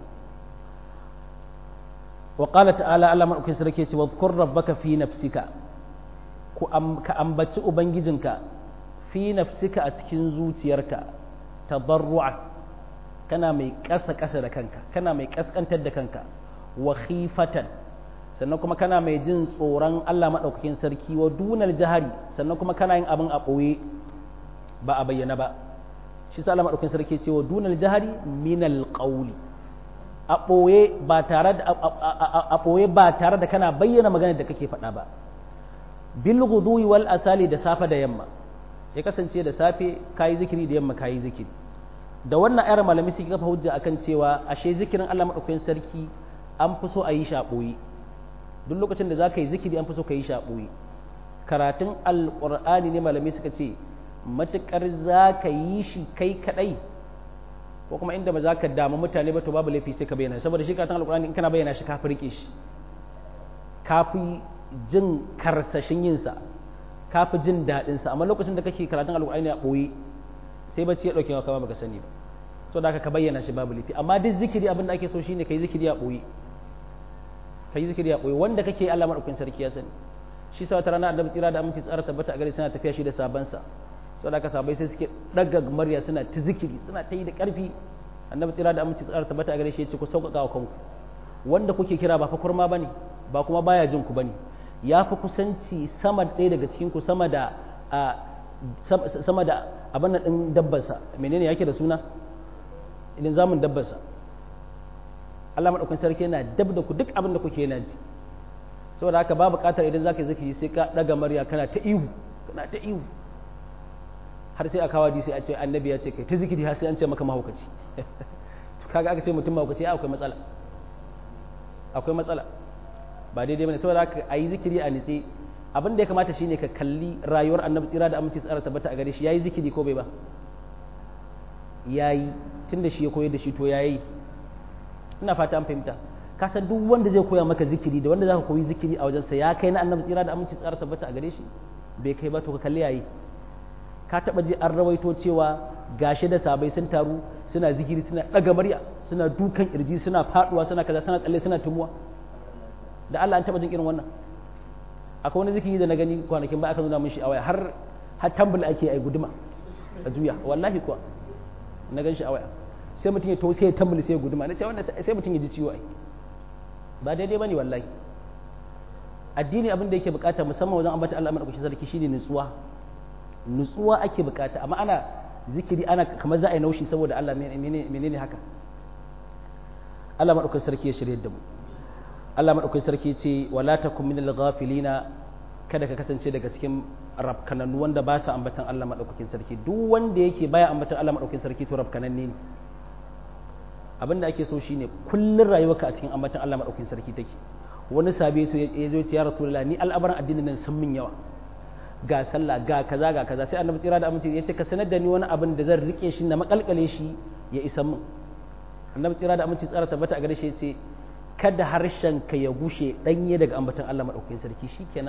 wa qala ta'ala Allah madaukakin sarki ya ce wadhkur rabbaka fi nafsika ku ka ambaci ubangijinka fi nafsika a cikin zuciyarka tabarru'a kana mai ƙasa ƙasa da kanka kana mai ƙasƙantar da kanka wa khifatan sannan kuma kana mai jin tsoron Allah maɗaukakin sarki wa dunar jihari sannan kuma kana yin abin a ɓoye ba a bayyana ba shi sa Allah maɗaukakin sarki ce wa dunar jihari minal ƙauli a ɓoye ba tare da a ɓoye ba tare da kana bayyana maganar da kake faɗa ba bil ghuduwi wal asali da safe da yamma ya kasance da safe kayi zikiri da yamma kayi zikiri da wannan ayar malami suke kafa hujja akan cewa ashe zikirin Allah maɗaukakin sarki an fi so a yi shi a ɓoye duk lokacin da za ka yi zikiri an fi so ka yi shi a ɓoye karatun alƙur'ani ne malamai suka ce matuƙar za ka yi shi kai kaɗai ko kuma inda ba za ka damu mutane ba to babu laifi sai ka bayyana saboda shi karatun alƙur'ani in kana bayyana shi ka fi riƙe shi ka fi jin karsashin yinsa ka fi jin daɗinsa amma lokacin da kake karatun alƙur'ani a ɓoye sai bacci ya ɗauke wa kama baka sani ba so da ka bayyana shi babu laifi amma duk zikiri abin da ake so shine kai zikiri a ɓoye ka yi zikiri a ɓoye wanda kake Allah maɗaukin sarki ya sani shi sa wata rana annabi tsira da aminci tsara tabbata a gare suna tafiya shi da sabansa sau da aka sabai sai suke ɗaga murya suna ta zikiri suna ta yi da ƙarfi annabi tsira da aminci tsara tabbata a gare shi ya ce ku sauƙaƙa wa kanku wanda kuke kira ba fa kurma bane ba kuma baya jin ku bane ya fi kusanci sama ɗaya daga cikin ku sama da sama da abin nan ɗin dabbarsa menene yake da suna idan zamun dabbarsa Allah maɗaukakin sarki yana dab da ku duk abin da kuke yana ji saboda haka ba buƙatar idan zaka yi zikiri sai ka ɗaga murya kana ta ihu kana ta ihu har sai a kawo sai a ce annabi ya ce kai ta zikiri har sai an ce maka mahaukaci to kaga aka ce mutum mahaukaci akwai matsala akwai matsala ba daidai bane saboda haka a yi zikiri a nitse abin da ya kamata shine ka kalli rayuwar annabi tsira da aminci tsara tabbata a gare shi yayi zikiri ko bai ba yayi tunda shi ya koyar da shi to yayi ina fata an fahimta ka san duk wanda zai koya maka zikiri da wanda zaka koyi zikiri a wajensa ya kai na annabi tsira da aminci tsara tabbata a gare shi bai kai ba to ka kalli yayi ka taba ji an rawaito cewa gashi da sabai sun taru suna zikiri suna daga murya suna dukan kirji suna faduwa suna kaza suna tsalle suna tumuwa da Allah an taba jin irin wannan akwai wani zikiri da na gani kwanakin ba aka nuna min shi a waya har har tambul ake ai guduma a juya wallahi kuwa na gan shi a waya sai mutum ya to sai ya tambul sai ya guduma na ce wannan sai mutum ya ji ciwo ai ba daidai bane wallahi addini abin da yake bukata musamman wajen ambata Allah madaukakin sarki shine nutsuwa nutsuwa ake bukata amma ana zikiri ana kamar za a yi naushi saboda Allah menene haka Allah madaukakin sarki ya shirye da mu Allah madaukakin sarki ce wala takum minal ghafilina kada ka kasance daga cikin rafkanannu wanda ba sa ambatan Allah madaukakin sarki duk wanda yake baya ambatan Allah madaukakin sarki to rafkananne ne abin da ake so shine kullun rayuwarka a cikin ambatan Allah madaukakin sarki take wani sabi so ya zo ya rasulullah ni al'abaran addinin nan sun min yawa ga sallah ga kaza ga kaza sai annabi tsira da aminci ya ce ka sanar da ni wani abin da zan rike shi na makalkale shi ya isa min annabi tsira da aminci tsara tabbata a gare shi ya ce kada harshen ka ya gushe danye daga ambatan Allah madaukakin sarki shikenan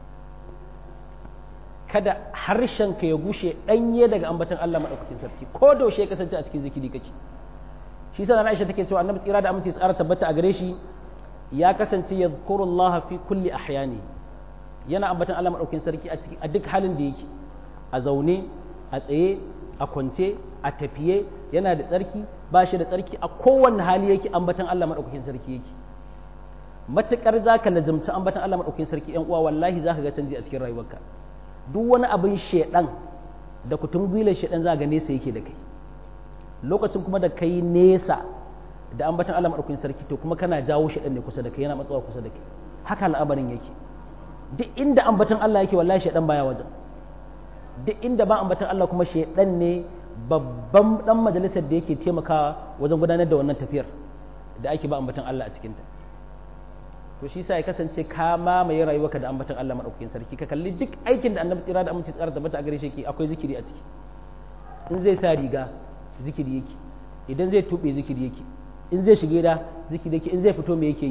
kada harshen ka ya gushe danye daga ambatan Allah madaukakin sarki ko da yaushe ya kasance a cikin zikiri kake shi sa Aisha take cewa annabi tsira da aminci tsara tabbata a gare shi ya kasance yadhkurullah fi kulli ahyani yana ambatan Allah madaukakin sarki a duk halin da yake a zaune a tsaye a kwance a tafiye yana da tsarki ba shi da tsarki a kowanne hali yake ambatan Allah madaukakin sarki yake matukar zaka lazumci ambatan Allah madaukakin sarki yan uwa wallahi zaka ga canji a cikin rayuwarka duk wani abin shedan da kutun gwilar shedan za ga nesa yake da kai lokacin kuma da kai nesa da ambatan Allah madaukakin sarki to kuma kana jawo shedan ne kusa da kai yana matsawa kusa da kai haka al'amarin yake duk inda ambatan Allah yake wallahi shedan baya wajen duk inda ba ambatan Allah kuma shedan ne babban dan majalisar da yake taimakawa wajen gudanar da wannan tafiyar da ake ba ambatan Allah a cikinta to shi sa ya kasance ka mamaye rayuwarka da ambatan Allah madaukakin sarki ka kalli duk aikin da annabi tsira da aminci tsara tabbata a gare shi akwai zikiri a ciki in zai sa riga zikiri yake idan zai tube zikiri yake in zai shige da zikiri yake in zai fito me yake yi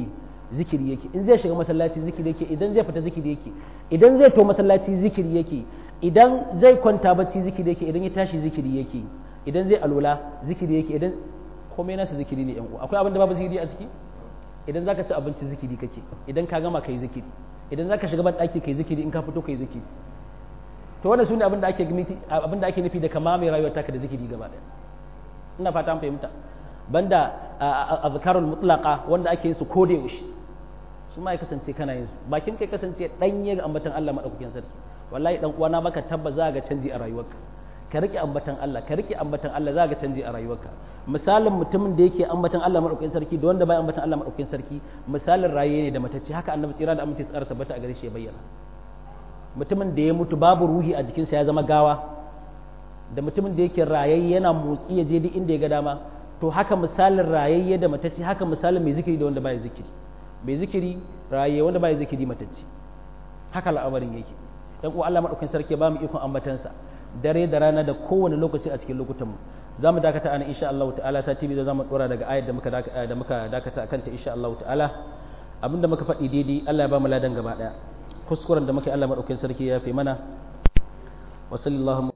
zikiri yake in zai shiga masallaci zikiri yake idan zai fita zikiri yake idan zai to masallaci zikiri yake idan zai kwanta bacci zikiri yake idan ya tashi zikiri yake idan zai alola zikiri yake idan komai nasa zikiri ne yan uwa akwai abin da babu zikiri a ciki idan zaka ci abinci zikiri kake idan ka gama kai zikiri idan zaka shiga ban daki kai zikiri in ka fito kai zikiri to wannan sune abin da ake nufi abin da ake nufi da kama mai rayuwar taka da zikiri gaba daya ina fata an fahimta banda azkarul mutlaqa wanda ake yin su ko da yaushe su ma ya kasance kana yin su bakin kai kasance danye ga ambatan Allah madaukakin sarki wallahi dan uwana maka tabba za ga canji a rayuwarka ka rike ambatan Allah ka rike ambatan Allah za ga canji a rayuwarka misalin mutumin da yake ambatan Allah madaukakin sarki da wanda bai ambatan Allah madaukakin sarki misalin raye ne da matacce haka annabi tsira da amince tsara tabbata a gare shi ya bayyana mutumin da ya mutu babu ruhi a jikinsa ya zama gawa da mutumin da yake rayayye yana motsi ya je duk inda ya ga dama to haka misalin rayayye da matacce haka misalin mai zikiri da wanda baya zikiri mai zikiri rayayye wanda baya zikiri matacce haka al'amarin yake dan uwa Allah madaukakin sarki ya ba mu ikon ambatansa dare da rana da kowane lokaci a cikin lokutan mu za mu dakata ana insha Allah ta'ala sati biyu za mu dora daga ayar da muka da muka dakata akan ta insha Allah ta'ala abinda muka faɗi daidai Allah ya ba mu ladan gaba daya kuskuren da muka yi Allah madaukakin sarki ya fi mana wa sallallahu